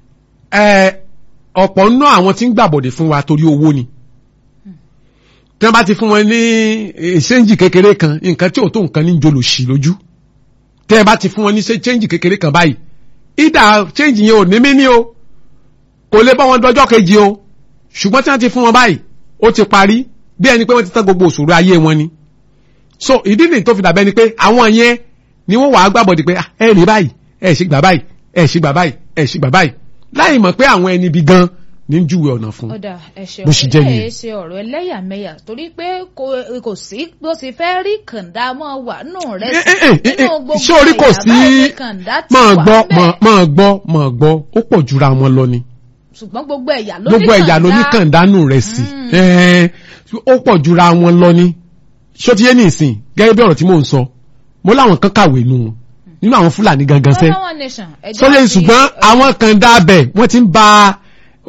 ọ̀pọ̀ nínú àwọn tí ń gbàbọ̀dẹ̀ fún wa torí owó ni tí wọ́n bá ti fún wọn ní ṣéǹjì kékeré kan nǹkan tí ò tó nǹkan ní jolòṣì lójú tẹ́ ẹ bá ti fún wọn ní ṣéǹjì kékeré kan báyìí ìdá ṣéǹjì yẹn ò ní mí ní o kò lè bá wọn dọjọ́ kejì o ṣùgbọ́n tí wọ́n ti fún wọn báyìí ó ti parí bí ẹni pé wọ́n ti tán gbogbo òṣòro ayé wọn ni so ìdí nìyí tó fi dàbẹ́ ni pé àwọn yẹn ni wọ́n wàá gbàbọ̀dẹ̀ pé ẹ rí báyìí ẹ ṣì gbà báyìí ẹ ṣì gbà báyìí ẹ ṣì gbà báyìí láì mọ̀ pé àwọn ẹni bí gan ní júwe ọ̀nà fún ọ̀dà ẹ̀ṣẹ̀ Bó ṣe jẹ́ ọ̀rẹ́ nìyẹn. ẹ̀ ṣe ọ̀rọ̀ ẹlẹ́yàmẹ̀yà torí pé kò- kò sí bó ṣe fẹ́ rí kàndá mọ́ wà nù rẹ̀ Eh, eh, eh, eh, nínú gbogbo ṣé orí kò ẹ̀yà sí báyìí ni kàndá ti máa wà gbọ́ ńbẹ̀. máa- máa gbọ́ máa gbọ́ ó pọ̀ jura wọn lọ ni ṣùgbọ́n gbogbo ẹ̀yà ló ní gbogbo ẹ̀yà ló ní kàndánù rẹ̀ sí Ẹ̀ẹ́, ó pọ̀ jura wọn lọ ni ṣó ti yé ní ìsìn gẹ́gẹ́ bí ọ̀rọ̀ tí mò ń sọ mo láwọn kan kàwé nù wọn nínú àwọn fúlàní gangan sẹ́ Bọ́lá One Nation, ẹjọ́ sọ́yẹ́ ti- ṣùgbọ́n àwọn kan dá bẹ̀ wọ́n ti ń ba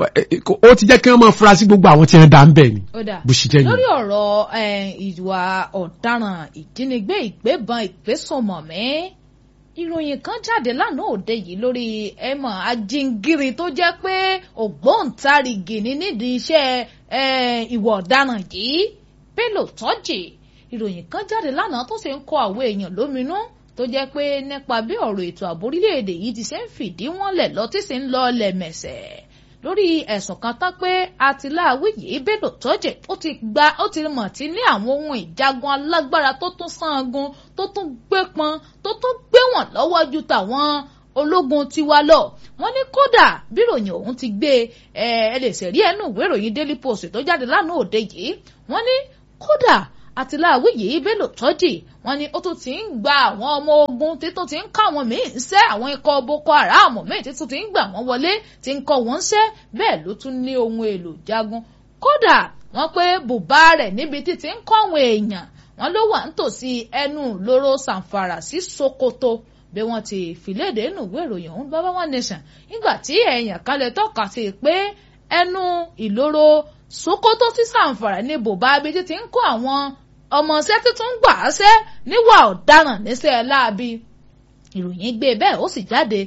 ó ti jẹ́ kí wọ́n máa fura sí gbogbo àwọn tí wọ́n dá ń bẹ̀ ni ó dà bó ṣe jẹ́ lórí nìyẹn. ọ̀rọ̀ eh, ìwà ọ̀daràn ìjínigbé ìgbébọn ìgbésùnmọ̀mí ìròyìn kan jáde lánàá òde yìí lórí ẹmọ ajingiri tó jẹ́ pé ògbóǹtarìgì ní nídìí iṣẹ́ eh, ìwà ọ̀daràn yìí Bello Turji ìròyìn kan jáde lánàá tó sì ń kọ àwọn èèyàn lóminú tó jẹ́ pé nípa bí ọ̀rọ̀ ètò ààbò orílẹ̀-èdè yìí ti ṣe ń fìdí wọ́n lẹ̀ lọ tí sì ń lọ lẹ̀mẹ̀sẹ̀ lórí ẹ̀sùn kan tán pé atiláwí yìí Bello Turji ó ti gba ó ti mọ̀ tí ní àwọn ohun ìjagun alágbára tó tún sangun tó tún gbé pọn tó tún gbé wọn lọ́wọ́ ju tàwọn ológun tiwa lọ wọ́n ní kódà bíròyìn ọ̀hún ti gbé ẹ ẹ lè ṣẹ̀rí ẹnu ìwé ìròyìn Daily Post tó jáde lánàá òde yìí wọ́n ní kódà àtìláàwí yìí Bello Turji wọ́n ní ó tún ti ń gba àwọn ọmọ ogun tí tó ti ń kọ́ àwọn míì ń ṣẹ́ àwọn ikọ̀ Boko Haram míì tí tó ti ń gbà wọ́n wọlé tí ń kọ́ wọ́n ń ṣẹ́ bẹ́ẹ̀ ló tún ní ohun èlò jagun kódà wọ́n pé bùbá rẹ̀ níbi tí ti ń kọ́ àwọn èèyàn wọ́n ló wà nítòsí ẹnu lóró Zamfara sí Sokoto bí wọ́n ti fìlédè nù ìwé ìròyìn ọ̀hún bàbá One Nation nígbà tí èèyàn kan lè tọ́ka sí i pé ẹnu ìloro Sokoto sí Zamfara ní bùbá ibi tí ti ń kó àwọn ọmọọṣẹ́ tuntun gbà á ṣẹ́ níwà ọ̀daràn níṣẹ́ láabi ìròyìn gbé bẹ́ẹ̀ ó sì jáde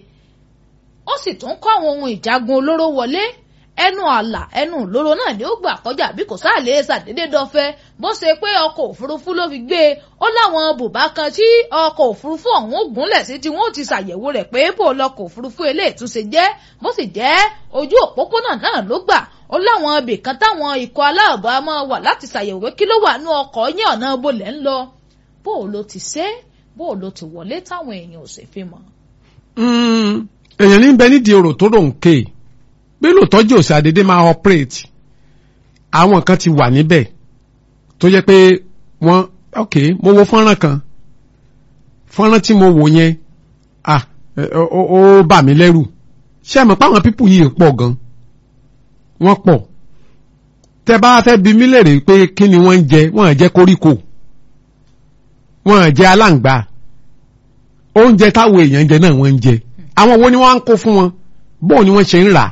ó sì tún kó àwọn ohun ìjagun olóró wọlé ẹnu àlà ẹnu ìloro náà ni ó gbà kọjá bí kò sáà lè ṣàdédé dọfẹ bó ṣe pé ọkọ̀ òfurufú ló fi gbé e ó láwọn bùbá kan tí ọkọ̀ òfurufú ọ̀hún ó gúnlẹ̀ sí tí wọ́n ó ti ṣàyẹ̀wò rẹ̀ pé bó lọkọ̀ òfurufú eléyìí tún ṣe jẹ́ bó sì jẹ́ ojú òpópónà náà ló gbà ó láwọn ibì kan táwọn ikọ̀ aláàbò á máa wà láti ṣàyẹ̀wò kí ló wà nú ọkọ̀ yín ọ̀nà bolẹ̀ ń lọ bó o lo ti ṣe bó o lo ti wọlé táwọn èèyàn ò sì fi mọ̀. Mm, èèyàn ní bẹ nídìí ọ̀rọ̀ tó rò ń ké Bello Turji òsì àdédé máa operate àwọn kan ti wà níbẹ̀ tó jẹ́ pé wọ́n ok mo wo fọ́nrán kan fọ́nrán tí mo wò yẹn ah ẹ, ó ó- ó bà mí lẹ́rù ṣé ẹ mọ̀ pé àwọn pípù yìí pọ̀ gan wọ́n pọ̀ tẹ bá fẹ́ bi mí lèrè pé kí ni wọ́n ń jẹ wọ́n à jẹ koríko wọ́n à jẹ aláǹgbá oúnjẹ táwọn èèyàn ń jẹ náà wọ́n ń jẹ àwọn wo ni wọ́n ń kó fún wọn bóun ni wọ́n ṣe ń rà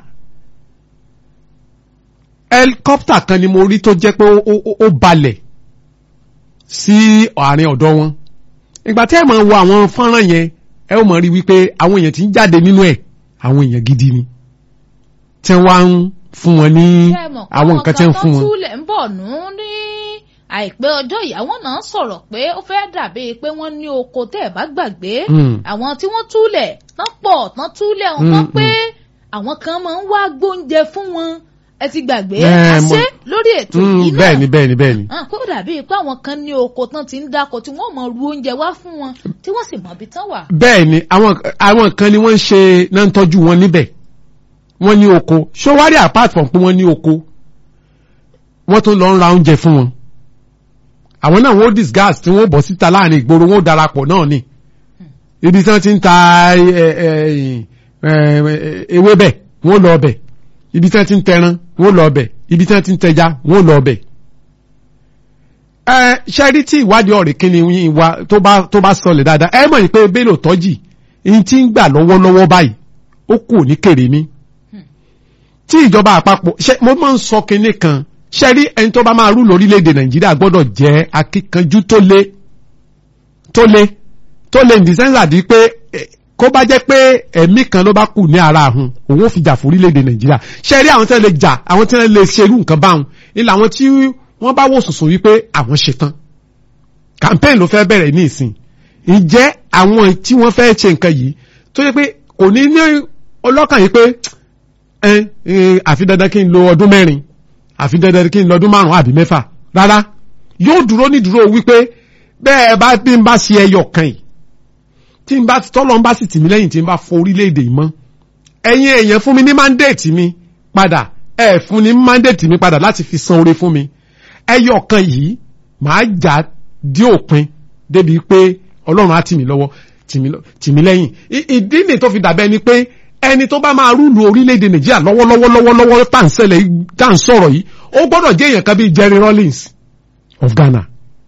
helicopter kan ni mo rí tó jẹ́ pé ó- ó ó balẹ̀ sí àárín ọ̀dọ̀ wọn ìgbà tí ẹ máa wo àwọn fọ́nrán yẹn ẹ ó máa rí wípé àwọn èèyàn tí ń jáde nínú ẹ̀ àwọn èèyàn gidi ni tí wọ́n á ń fún wọn ní Ṣé ẹ mọ̀ pé àwọn nǹkan tí wọ́n ń fún kan tó wọn. túlẹ̀ ń bọ̀ nù ní àìpẹ́ ọjọ́ ìyàwó náà sọ̀rọ̀ pé ó fẹ́ dàbí pé wọ́n ní oko tẹ́ ẹ̀ bá gbàgbé Mm. àwọn tí wọ́n túlẹ̀ tán pọ̀ tán túlẹ̀ wọn tán Mm, pé àwọn kan máa ń wá gbóúnjẹ fún wọn ẹ ti gbàgbé Eh, àṣẹ mo- lórí ètò Mm, yìí náà bẹ́ẹ̀ ni bẹ́ẹ̀ ni bẹ́ẹ̀ ni. hàn pé ó dàbí pé àwọn kan ní oko tán ti ń dáko tí wọ́n mọ ru oúnjẹ wá fún wọn tí wọ́n sì mọ ibi tán wà. bẹ́ẹ̀ ni àwọn àwọn kan ni wọ́n ń ṣe náà ń tọ́jú wọn níbẹ̀ wọ́n ní oko ṣọwárí apart from pé wọ́n ní oko wọ́n tún lọ ń ra oúnjẹ fún wọn àwọn náà wọ́n disgust tí wọ́n bọ̀ síta láàrin ìgboro wọ́n darapọ̀ náà ni ibi tí wọ́n ti ń ta ẹ, ẹ, ẹ, ẹ, ewébẹ̀ wọ́n lọ ọbẹ̀ ibi tí wọ́n ti ń tẹran wọ́n lọ ọbẹ̀ ibi tí wọ́n ti ń tẹja wọ́n lọ ọbẹ̀ ẹ ṣẹ́rí tí ìwádìí ọ̀rẹ́ kíni yín wa tó bá tó bá sọlẹ̀ dáadáa ẹ mọ̀ ní pé Bello Turji ní tí ń gbà lọ́wọ́lọ́wọ́ báyìí ó kù ní kèrèmí tí ìjọba àpapọ̀ ṣe mo máa ń sọ kinní kan ṣẹ́rí ẹni tó bá máa rú lórílẹ̀‐èdè Nàìjíríà gbọ́dọ̀ jẹ́ akíkanjú tó lé tó lé tó lé ní sẹ́ńsà di pé eh, kó bá jẹ́ pé ẹ̀mí kan ló bá kù ní ara àhun òun ò fi jà fún orílẹ̀‐èdè Nàìjíríà ṣẹ́rí àwọn tí wọ́n lè jà àwọn tí wọ́n lè ṣerú nǹkan báwọn ilà àwọn tí wọ́n bá wò sùsùn wípé àwọn ṣetán campaign ló fẹ́ bẹ̀rẹ̀ ní ìsìn ǹjẹ́ àwọn tí wọ́n fẹ́ ṣe nǹkan yìí tó yẹ pé kò ní ní ọlọ́kàn yìí pé ẹ ẹ àfi dandan kí n lo ọdún mẹ́rin àfi dandan kí n lo ọdún márùn-ún àbí mẹ́fà rárá yóò dúró ní dúró wípé bẹ́ẹ̀ bá bí n bá ṣe ẹyọ kan yìí tí n bá tọ́lọ́ n bá sì tì mí lẹ́yìn tí n bá fọ orílẹ̀-èdè yìí mọ́ ẹ̀yin èèyàn fún mi ní mandate mi padà ẹ fún ní mandate mi padà láti fi san oore fún mi ẹyọ kan yìí màá jà dí òpin débi pé ọlọ́run á tì mí lọ́wọ́ tì mí lọ- tì mí lẹ́yìn I- ìdí nì tó fi dàbẹ́ ni pé ẹni tó bá máa rúlu orílẹ̀-èdè nàìjíríà lọ́wọ́lọ́wọ́ lọ́wọ́lọ́wọ́ tá à ń ṣẹlẹ̀ yìí, tá à ń sọ̀rọ̀ yìí ó gbọ́dọ̀ jẹ́ èèyàn kan bíi Jerry Rawlings of Ghana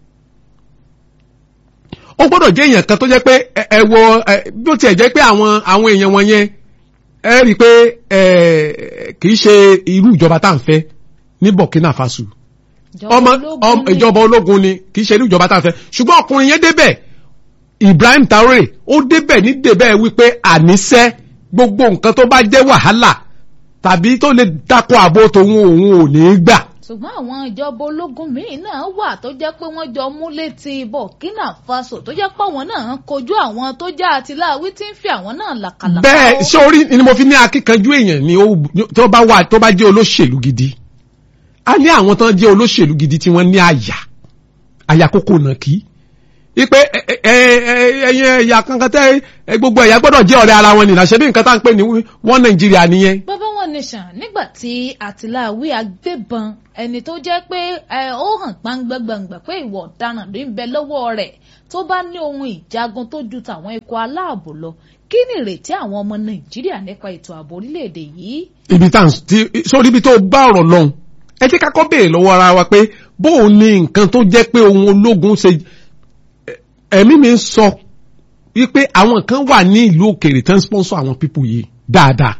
ó gbọ́dọ̀ jẹ́ èèyàn kan tó jẹ́ pé ẹ ẹ wo ẹ bí ó tiẹ̀ jẹ́ pé àwọn àwọn èèyàn wọn yẹn ẹ rí i pé ẹ kì í ṣe irú ìjọba tá à ń fẹ́ ní Burkina Faso ọmọ ọmọ ìjọba ológun ni kì í ṣe irú ìjọba tá à ń fẹ́ ṣùgbọ́n ọkùnrin yẹn débẹ̀ Ibrahim Traore ó débẹ̀ ní débẹ̀ wípé àníṣẹ́ gbogbo nǹkan tó bá jẹ́ wàhálà tàbí tó lè dákọ̀ àbò tòun òun ò ní í gbà ṣùgbọ́n àwọn ìjọba ológun míì náà wà tó jẹ́ pé wọ́n jọ mú létí Burkina Faso tó jẹ́ pé àwọn náà ń kojú àwọn tó já àtìláwí tí ń fi àwọn náà làkàlàkà. bẹ́ẹ̀ ó. ṣé orí ni mo fi ní akíkanjú èèyàn ni ó tó bá wà tó bá jẹ́ olóṣèlú gidi a ní àwọn tó ń jẹ́ olóṣèlú gidi tí wọ́n ní àyà àyà kókó náà kí ipe ẹyin ẹ̀yà kankan tẹ ẹ, gbogbo ẹ̀yà gbọ́dọ̀ jẹ́ ọ̀rẹ́ ara wọn nìyà ṣe bí nǹkan tá à ń pè ní wọ́n Nàìjíríà nìyẹn bàbá wọn nation nígbà tí àtìláwí agbébọn ẹni tó jẹ́ pé ẹ, ó hàn gbangba-gbangba pé ìwà ọ̀daràn ló ń bẹ lọ́wọ́ rẹ̀ tó bá ní ohun ìjagun tó ju tàwọn ikọ̀ aláàbò lọ kí ni ìrètí àwọn ọmọ Nàìjíríà nípa ètò ààbò orílẹ̀-èdè yìí. ibi tá à ń tí sórí ibi tó bá ọ̀rọ̀ lọ́hùn ẹ jẹ́ ká kọ́ béèrè lọ́wọ́ ara wa pé bóun ni nǹkan tó jẹ́ pé ohun ológun ṣe ẹ̀mí mi ń sọ wípé àwọn kan wà ní ìlú òkèèrè tán sponsor àwọn pípù yìí dáadáa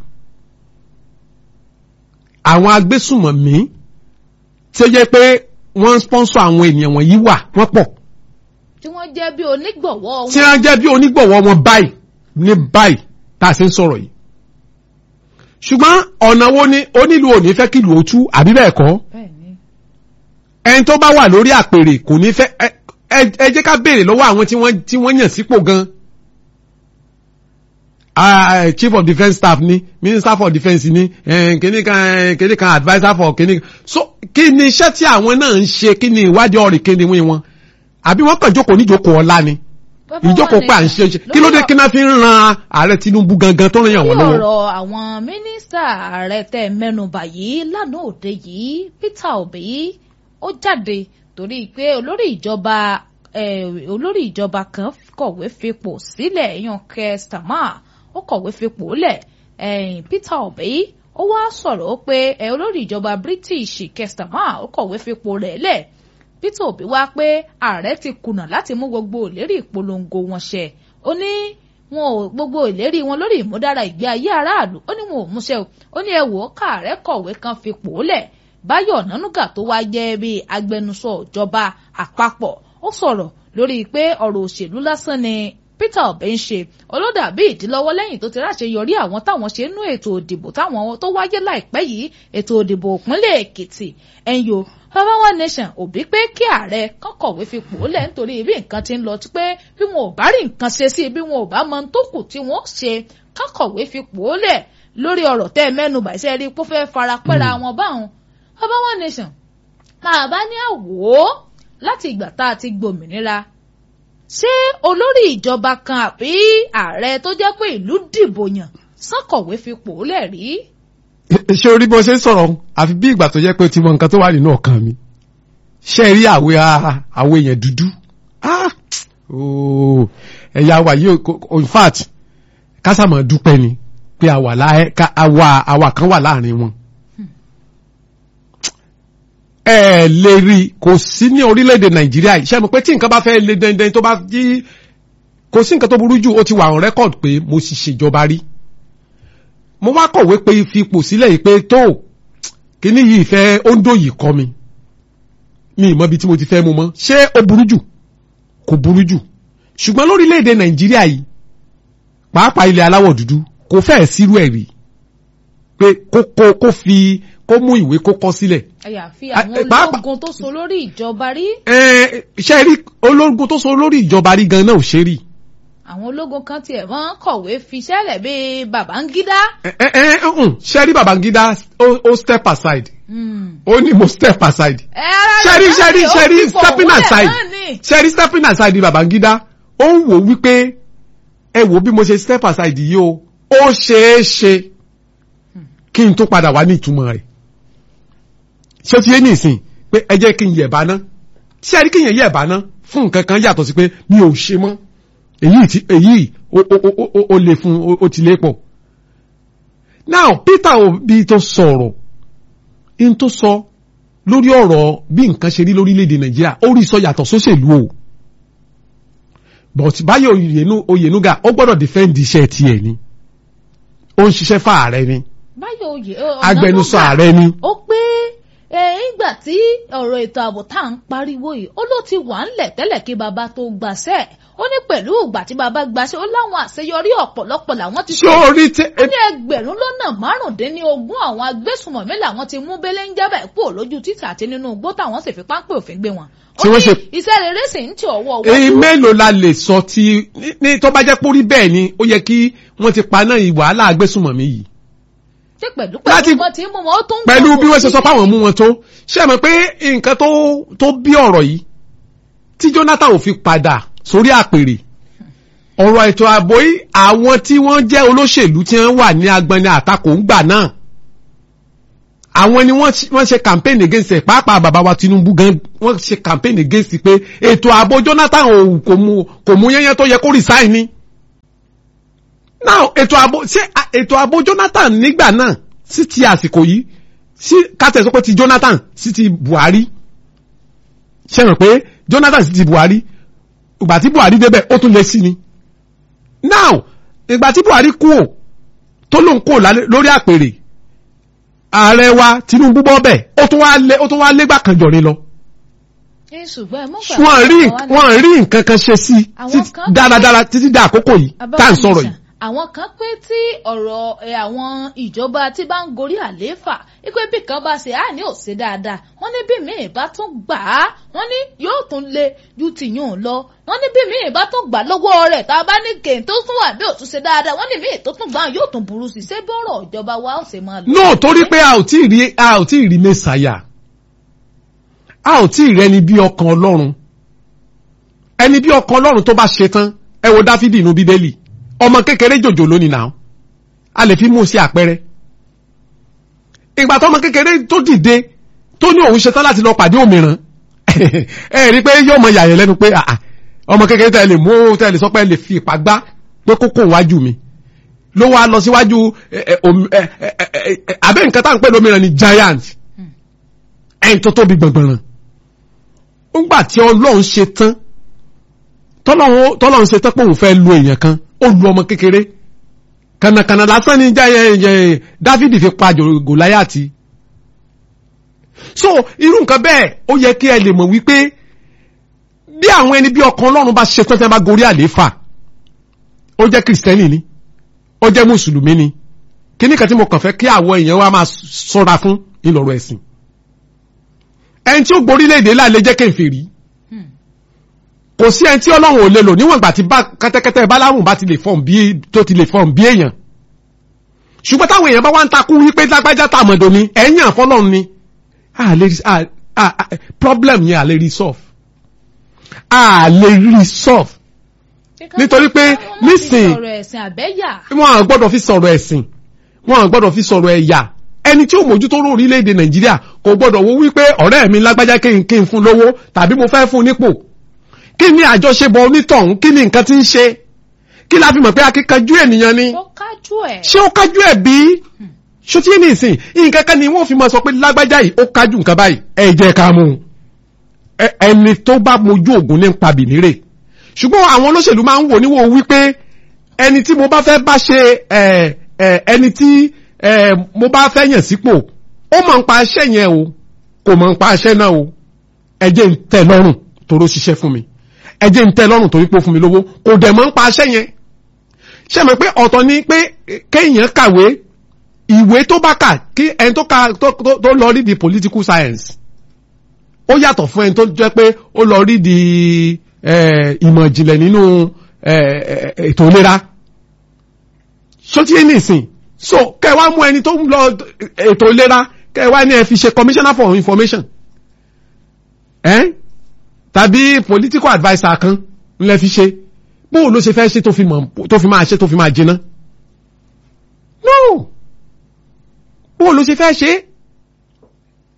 àwọn agbésùmọ̀mí tí ó jẹ́ pé wọ́n sponsor àwọn ènìyàn wọ̀nyí wà wọ́n pọ̀ tí wọ́n jẹ́ bí onígbọ̀wọ́ tí wọn. wọ́n jẹ́ bí onígbọ̀wọ́ wọn báyìí ní báyìí tá a ṣe ń sọ̀rọ̀ yìí ṣùgbọ́n ọ̀nà wo ni onílù ò ní fẹ́ kí ìlú ó tú àbí bẹ́ẹ̀ kọ́ bẹ́ẹ̀ni ẹni tó bá wà lórí àpèrè kò ní fẹ́ ẹ- ẹ ẹ jẹ́ ká béèrè lọ́wọ́ àwọn tí wọ́n tí wọ́n yàn sípò gan Ah, chief of defence staff ni minister for defence ni eh, kíní kan eh, kíní kan adviser for kíní kan so kí ni iṣẹ́ tí àwọn náà ń ṣe kí ni ìwádìí ọ̀rìn kí ni wí wọn àbí wọ́n kàn jókòó níjókòó ọ̀la ni Bàbá wa ìjókòó pé à ń ṣe ṣe kí ló dé kí náà fi ń ran ààrẹ Tinubu gangan tó ràn yàn wọ́n Bí lọ́wọ́. ọ̀rọ̀ àwọn mínísítà ààrẹ tẹ́ mẹ́nubà yìí lánàá òde yìí Peter Obi ó jáde torí pé olórí ìjọba eh, olórí ìjọba kan kọ̀wé fipò sílẹ̀ yan Keir Starmer ó kọ̀wé fipò lẹ̀ eh, Peter Obi ó wá sọ̀rọ̀ ó pé eh, olórí ìjọba British Keir Starmer ó kọ̀wé fipò rẹ̀ lẹ̀ Peter Obi wá pé ààrẹ ti kùnà láti mú gbogbo ìlérí ìpolongo wọn ṣẹ ó ní wọn ò gbogbo ìlérí wọn lórí ìmúdára ìgbé ayé aráàlú ó ní wọn ò múṣẹ o ó ní ẹ wò ó káàrẹ kọ̀wé kan fipò lẹ̀ Báyọ̀ Nánúgà tó wá jẹ́ bí agbẹnusọ ìjọba àpapọ̀ ó sọ̀rọ̀ lórí pé ọ̀rọ̀ òṣèlú lásán ni Peter Obi ń ṣe olódàbí ìdílọ́wọ́ lẹ́yìn tó ti ráṣeyọrí àwọn táwọn ṣe nú ètò òdìbò táwọn tó wáyé láìpẹ́ yìí ètò òdìbò ìpínlẹ̀ Èkìtì ẹ̀yọ́ bàbá wa nation Obi pé kí ààrẹ kán kọ̀wé fipò lẹ̀ nítorí bí nǹkan ti ń lọ pé bí wọn ò bá rí nǹkan ṣe sí bí wọn ò bá mọ tó kù tí wọ́n ṣe kán kọ̀wé fipò lẹ̀ lórí ọ̀rọ̀ tẹ́ ẹ mẹ́nu bàṣẹ́ rí pé ó fẹ́ fara pẹ́ra wọn báwọn bàbá wa nation máa bá ní àwò láti ìgbà tá a ti gbòmìnira ṣé olórí ìjọba kan àbí ààrẹ tó jẹ́ pé ìlú dìbò yàn sánkọ̀wé fipò lẹ̀ rí. ṣé orí bó ṣe ń sọ̀rọ̀ àfi bí ìgbà tó jẹ́ pé ó ti mọ nǹkan tó wà nínú ọkàn mi ṣe rí àwẹ̀ àwẹ̀ èèyàn dúdú Ah! Oh, ẹ̀yà wa yìí o- in fact kásàmọ̀ dúpẹ́ ni pé àwa lá- ká- àwa àwa kan wà láàrin wọn. ẹ lè rí i kò sí ní orílẹ̀-èdè nàìjíríà yìí ṣe mọ̀ pé tí nǹkan bá fẹ́ le dandan tó bá yí kò sí nǹkan tó burú jù ó ti wà on record pé mo sì ṣèjọba rí mo wá kọ̀wé pé fipò sílẹ̀ yìí pé tó kíní yìí fẹ́ óńdó yìí kọ́ mi mi ì mọ ibi tí mo ti fẹ́ mu mọ́ ṣé ó burú jù kò burú jù ṣùgbọ́n lórílẹ̀‐èdè nàìjíríà yìí pàápàá ilẹ̀ aláwọ̀ dúdú kò fẹ́ẹ̀ sírú ẹ̀ rí pé kó kó kó fi kó mú ìwé kó kọ́ sílẹ̀ àyàfi Ah, àwọn eh, pàápàá- ológun tó so lórí ìjọba rí ẹ ṣe rí ológun tó so lórí ìjọba rí gan náà ò ṣe rí àwọn ológun kan tiẹ̀ wọ́n kọ̀wé fiṣẹ́ lẹ̀ bíi Babangida. ẹ ẹ ẹ ǹ, ṣe rí Babangida ó ó step aside Hmm. ó ní mo step aside ẹ ara rẹ̀ ṣẹ́rí náà ṣẹ́rí ni ó ṣẹ́rí fipò stepping wọlé aside náà ni. ṣẹ́rí stepping aside ni Babangida ó ń wò wípé ẹ wò bí mo ṣe step aside yìí o ó ṣeé ṣe kí n tó padà wá ní ìtumọ̀ rẹ̀ ṣé ó ti yé ní ìsìn pé ẹ jẹ́ kí n yẹ̀ bá ná ṣé ẹ rí kí n yẹ̀ bá ná fún nǹkan kan yàtọ̀ sí pé mi ò ṣe mọ́ èyí ti èyí ó ó ó ó ó lè fún ó ti lé pọ̀ now Peter Obi tó sọ̀rọ̀ in tó sọ lórí ọ̀rọ̀ bí nǹkan ṣe rí lórílẹ̀‐èdè Nàìjíríà ó rí sọ yàtọ̀ sóṣèlú o but Báyọ̀ Oyènúgà ó gbọ́dọ̀ defend iṣẹ́ tiẹ̀ ni ó ń ṣiṣẹ́ fáàrẹ ni báyọ̀ oyè agbẹnusọ ààrẹ ni ó pé ìgbà tí ọ̀rọ̀ ètò ààbò tá à ń pariwo yìí ó ló ti wà ńlẹ̀ tẹ́lẹ̀ kí baba tó gbàṣẹ́ ó ní pẹ̀lú ìgbà tí baba gbàṣẹ́ ó láwọn àṣeyọrí ọ̀pọ̀lọpọ̀ làwọn ti ṣé orí tẹ ó ní ẹgbẹ̀rún lọ́nà márùndínlógún àwọn agbésùmọ̀mí làwọn ti mú bẹ́lẹ́ ń jábẹ̀ kúrò lójú títà àti nínú igbó táwọn sì fi páńpẹ́ òfin gbé wọn ó Tí wọ́n ní ṣe- iṣẹ́ rere sì ń tì ọwọ́ èyí wọ́n mélòó la lè sọ tí ní- ní tó bá jẹ́ pórí bẹ́ẹ̀ ni ó yẹ kí wọ́n ti paná ìwàhálà agbésùmọ̀mí yìí ṣe pẹ̀lú láti- pẹ̀lú wọn ti mú wọn ó tún pẹ̀lú gbọ́ bí wọ́n ṣe sọ sí- fáwọn mú wọn tó ṣe mọ̀ pé nǹkan tó tó bí ọ̀rọ̀ yìí tí Jonathan ò fi padà sórí àpèrè ọ̀rọ̀ ètò ààbò yìí àwọn tí wọ́n jẹ́ olóṣèlú tí wọ́n wà ní agbani àtakò ń gbà náà àwọn ni wọ́n ṣe- wọ́n ṣe campaign against ẹ̀ pàápàá bàbá wa Tinubu gan wọ́n ṣe campaign against pé ètò ààbò Jonathan ò kò mú kò mú yẹ́yẹ́ tó yẹ kó resign ni now ètò ààbò ṣé à- ètò ààbò Jonathan nígbà náà sí ti àsìkò yìí sí kátẹ̀ sọ pé ti Jonathan sí ti Buhari ṣe hàn pé Jonathan sí ti Buhari ìgbà tí Buhari débẹ̀ ó tún lé sí ni now ìgbà tí Buhari kú ò tó lóun kú ò lálẹ́- lórí àpèrè ààrẹ wa Tinubu bọ́ bẹ̀ ó tún wá lé ó tún wá légbà kan jọ̀rin lọ ẹ ṣùgbọ́n ẹ mọ̀ gbà wọ́n rí àwọn ni- wọ́n rí nǹkan kan ṣe sí Àwọn títí- kan- dáradára títí dá àkókò yìí tá à ń sọ̀rọ̀ yìí. àwọn kan pé tí ọ̀rọ̀ ẹ̀, àwọn ìjọba tí bá ń gorí àlééfà wípé bí kan bá ṣe á ní òṣè dáadáa wọ́n ní bí míì bá tún gbà á wọ́n ní yóò tún le ju tìyún lọ wọ́n ní bí míì bá tún gbà lọ́wọ́ rẹ̀ tá a bá ní kèé tó tún wà bí òtún ṣe dáadáa wọ́n ní míì tó tún gbà yóò tún burú sí i ṣé bí ọ̀rọ̀ ìjọba wa ó ṣe máa lọ. no torí pé a ò tí ì rí a ò tí ì rí mẹ́sàáyà a ò tí ì rẹni bí ọkàn ọlọ́run ẹni bí ọkàn ọlọ́run tó bá ṣe tán ẹ wo dáfídì inú bíbélì ọmọ kékeré jòjò lónìí náà a lè fi mú un sí àpẹẹrẹ ìgbà tó ọmọ kékeré tó dìde tó ní òun ṣetán láti lọ pàdé òmìrán ẹ rí i pé yóò mọ yàyẹ lẹ́nu pé àà ọmọ kékeré tẹ́ ẹ lè mú tẹ́ ẹ lè sọ pé ẹ lè fi ìpá gbá pé kókó wájú mi ló wá lọ síwájú ẹ, ẹ, omi- ẹ, ẹ, ẹ, ẹ, abẹ́ nǹkan tá à ń pè lómìnira ni giant ẹ̀yìn tó tóbi gbọ̀ngbọ̀ràn ńgbà tí ọlọ́run ṣe tán tọ́lọ́run tọ́lọ́run ṣe tán pé òun fẹ́ lu èèyàn kan ó lu ọmọ kékeré kànàkànà lásán ni jẹ́ Dáfídì fi pa Jò- Gòláyàtì so irú nǹkan bẹ́ẹ̀ ó yẹ kí ẹ lè mọ̀ wípé bí àwọn ẹni bí ọkàn ọlọ́run bá ṣe tán tí wọ́n bá gorí àlééfà ó jẹ́ kìrìsìtẹ́nì ni ó jẹ́ mùsùlùmí ni kíní kan tí mo kàn fẹ́ kí àwọn èèyàn wa máa sọ́ra fún ìlọ̀rọ̀ ẹ̀sìn ẹni tí ó gborílẹ̀-èdè láàlẹ́ jẹ́ kèfèrí kò sí ẹni tí ọlọ́run ò lè lò níwọ̀n ìgbà tí bá kẹ́tẹ́kẹ́tẹ́ báláwùn bá ti lè fọ́n bí tó ti lè fọ́n bí èèyàn ṣùgbọ́n táwọn èèyàn bá wá ń takú wípé lágbájá tàmọ̀dò ni ẹ̀yìn àfọ́lọ́run ni a lè rí- a- a- a- problem yẹn a lè rí solve a lè rí solve nítorí pé nísìn- ọ̀rọ̀ ẹ̀sìn àbẹ́yà wọn à gbọ́dọ̀ fi sọ̀rọ̀ ẹ̀sìn wọn à gbọ́dọ̀ fi sọ̀rọ̀ ẹ̀yà ẹni tí ó mójútó orílẹ̀-èdè nàìjíríà kò gbọ́dọ̀ wo wípé ọ̀rẹ́ mi lágbájá kí n kí n fún lówó tàbí mo fẹ́ fún nípò kí ni àjọṣepọ̀ onítọ̀hún kí ni nǹkan tí ń ṣe kí la fi mọ̀ pé akíkanjú ènìyàn ni ó kájú ẹ̀ ṣé ó kájú ẹ̀ bí ṣó tí ní ìsìn nǹkan kan ni wọ́n fi máa sọ pé lágbájá yìí ó kájú nǹkan báyìí ẹ jẹ́ ká mú un Ẹ- ẹni tó bá mojú ògùn ní pa bìnírè ṣùgbọ́n àwọn olóṣèlú máa ń wò níwò wípé ẹni tí mo bá fẹ́ bá ṣe ẹ, ẹ, ẹni tí ẹ, mo bá fẹ́ yàn sípò ó mọ̀ ń pa iṣẹ́ yẹn o kò mọ̀ ń pa iṣẹ́ náà o ẹ jẹ́ ń tẹ́ lọ́rùn toró ṣiṣẹ́ fún mi ẹ jẹ́ ń tẹ́ lọ́rùn torí pé ó fún mi lówó kò dẹ̀ mọ̀ ń pa iṣẹ́ yẹn ṣe mọ̀ pé ọ̀tọ̀ ni pé kéèyàn kàwé ìwé tó bá kà kí ẹni tó ka tó tó- tó lọ rí di political science ó yàtọ̀ fún ẹni tó jẹ́ pé ó lọ rí di eh, ìmọ̀ ìjìnlẹ̀ nínú eh, eh, ètò ìlera sótíyé nìsín so kẹwàá mú ẹni tó ń lọ ètò ìlera kẹwàá ní ẹ fi ṣe commissioner for information eh? tàbí political adviser kan ńlẹ fi ṣe bóò ló ṣe fẹ́ ṣe tó fi mọ̀ tó fi máa ṣe tó fi máa jiná no bóò ló ṣe fẹ́ ṣe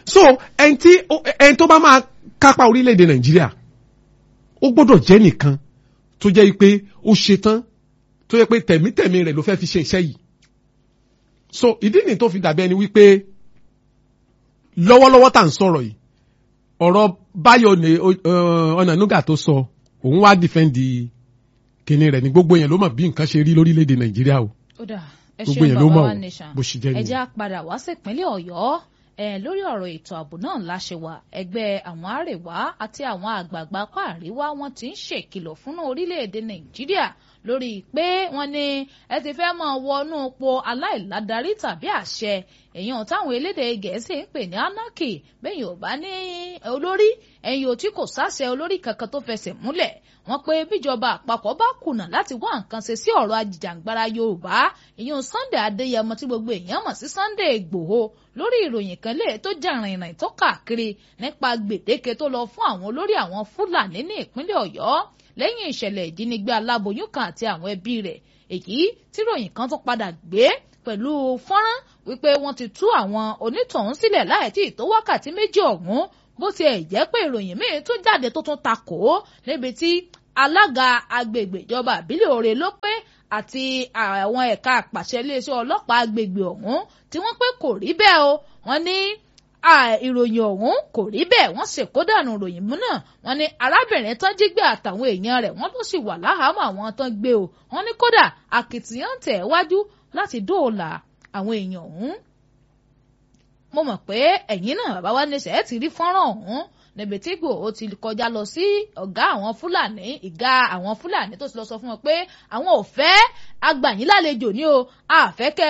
so ẹni tí ẹni tó bá máa kápá orílẹ̀-èdè nàìjíríà ó gbọ́dọ̀ jẹ́ nìkan tó jẹ́ pé ó ṣetán tó jẹ́ pé tẹ̀mítẹ̀mí rẹ̀ ló fẹ́ fi ṣe iṣẹ́ yìí so ìdí nìyí tó fi dàbí ẹni wípé lọ́wọ́lọ́wọ́ tá à ń sọ̀rọ̀ yìí ọ̀rọ̀ báyọ̀ ní ọ̀nànúgà tó sọ òun wá dìfẹ́ǹdì kíní rẹ̀ ní gbogbo yẹn ló mọ̀ bí nǹkan ṣe rí lórílẹ̀‐èdè nàìjíríà o ó dà ẹ gbogbo ṣeun yẹn ló bàbá mọ̀ wa o nation bó ṣe jẹ́ ẹ nìyẹn. jẹ́ á padà wá sípínlẹ̀ ọ̀yọ́ ẹ lórí ọ̀rọ̀ ètò ààbò náà láṣẹ wà ẹgbẹ́ àwọn àrèwá àti àwọn àgbààgbà apá àríwá wọn ti ń ṣèkìlọ̀ fún orílẹ̀-èdè nàìjíríà lórí pé wọ́n ní ẹ ti fẹ́ máa wọnú po aláìládarí tàbí àṣẹ èèyàn táwọn elédè gẹ̀ẹ́sì ń pè ní anarchy bẹ́yìn ò bá ní olórí ẹ̀yìn ò tí kò sáṣẹ olórí kankan tó fẹsẹ̀ múlẹ̀ wọ́n pé bíjọba àpapọ̀ bá kùnà láti wá nǹkan ṣe sí ọ̀rọ̀ ajìjàǹgbara yorùbá ìyẹn sunday adéyẹmọ tí gbogbo èèyàn mọ̀ sí sunday ìgbòho lórí ìròyìn kan lè tó jà rìnrìn tó káàkiri nípa gbèdéke tó lọ fún àwọn olórí àwọn fúlàní ní ìpínlẹ̀ ọ̀yọ́ lẹ́yìn ìṣẹ̀lẹ̀ ìjínigbé aláboyún kan àti àwọn ẹbí rẹ̀ èyí tí ròyìn kan tó padà gbé pẹ̀lú fọ́nrán wípé wọ́n ti tú àwọn onítọ̀hún sílẹ̀ láì tí ì tó wákàtí méjì ọ̀hún bó tiẹ̀ jẹ́ pé ìròyìn míì tún jáde tó tún takò ó níbi tí alága agbègbè ìjọba àbílẹ̀ òre ló pé àti àwọn ẹ̀ka àpàṣẹ iléeṣẹ́ ọlọ́pàá agbègbè ọ̀hún tí wọ́n pé kò rí bẹ́ẹ̀ o wọ́n ní ìròyìn ọ̀hún kò rí bẹ́ẹ̀ wọ́n ṣèkódànù ìròyìn mú náà wọ́n ní arábìnrin tán jí gbé àtàwọn èèyàn rẹ̀ wọ́n ló sì wà láhàámọ̀ àwọn tán gbé o wọ́n ní kódà àkìtìyàn tẹ̀ wájú láti dóòlà àwọn èèyàn ọ̀hún mo mọ̀ pé ẹ̀yin náà bàbá wa níṣẹ́ ẹ̀ ti rí fọ́nrán ọ̀hún níbi tí Ìgbòho ti kọjá lọ sí ọ̀gá àwọn Fúlàní ìgá àwọn Fúlàní tó ti lọ sọ fún wọn pé àwọn ò fẹ́ agbàyìn lálejò ní o àfẹ́kẹ́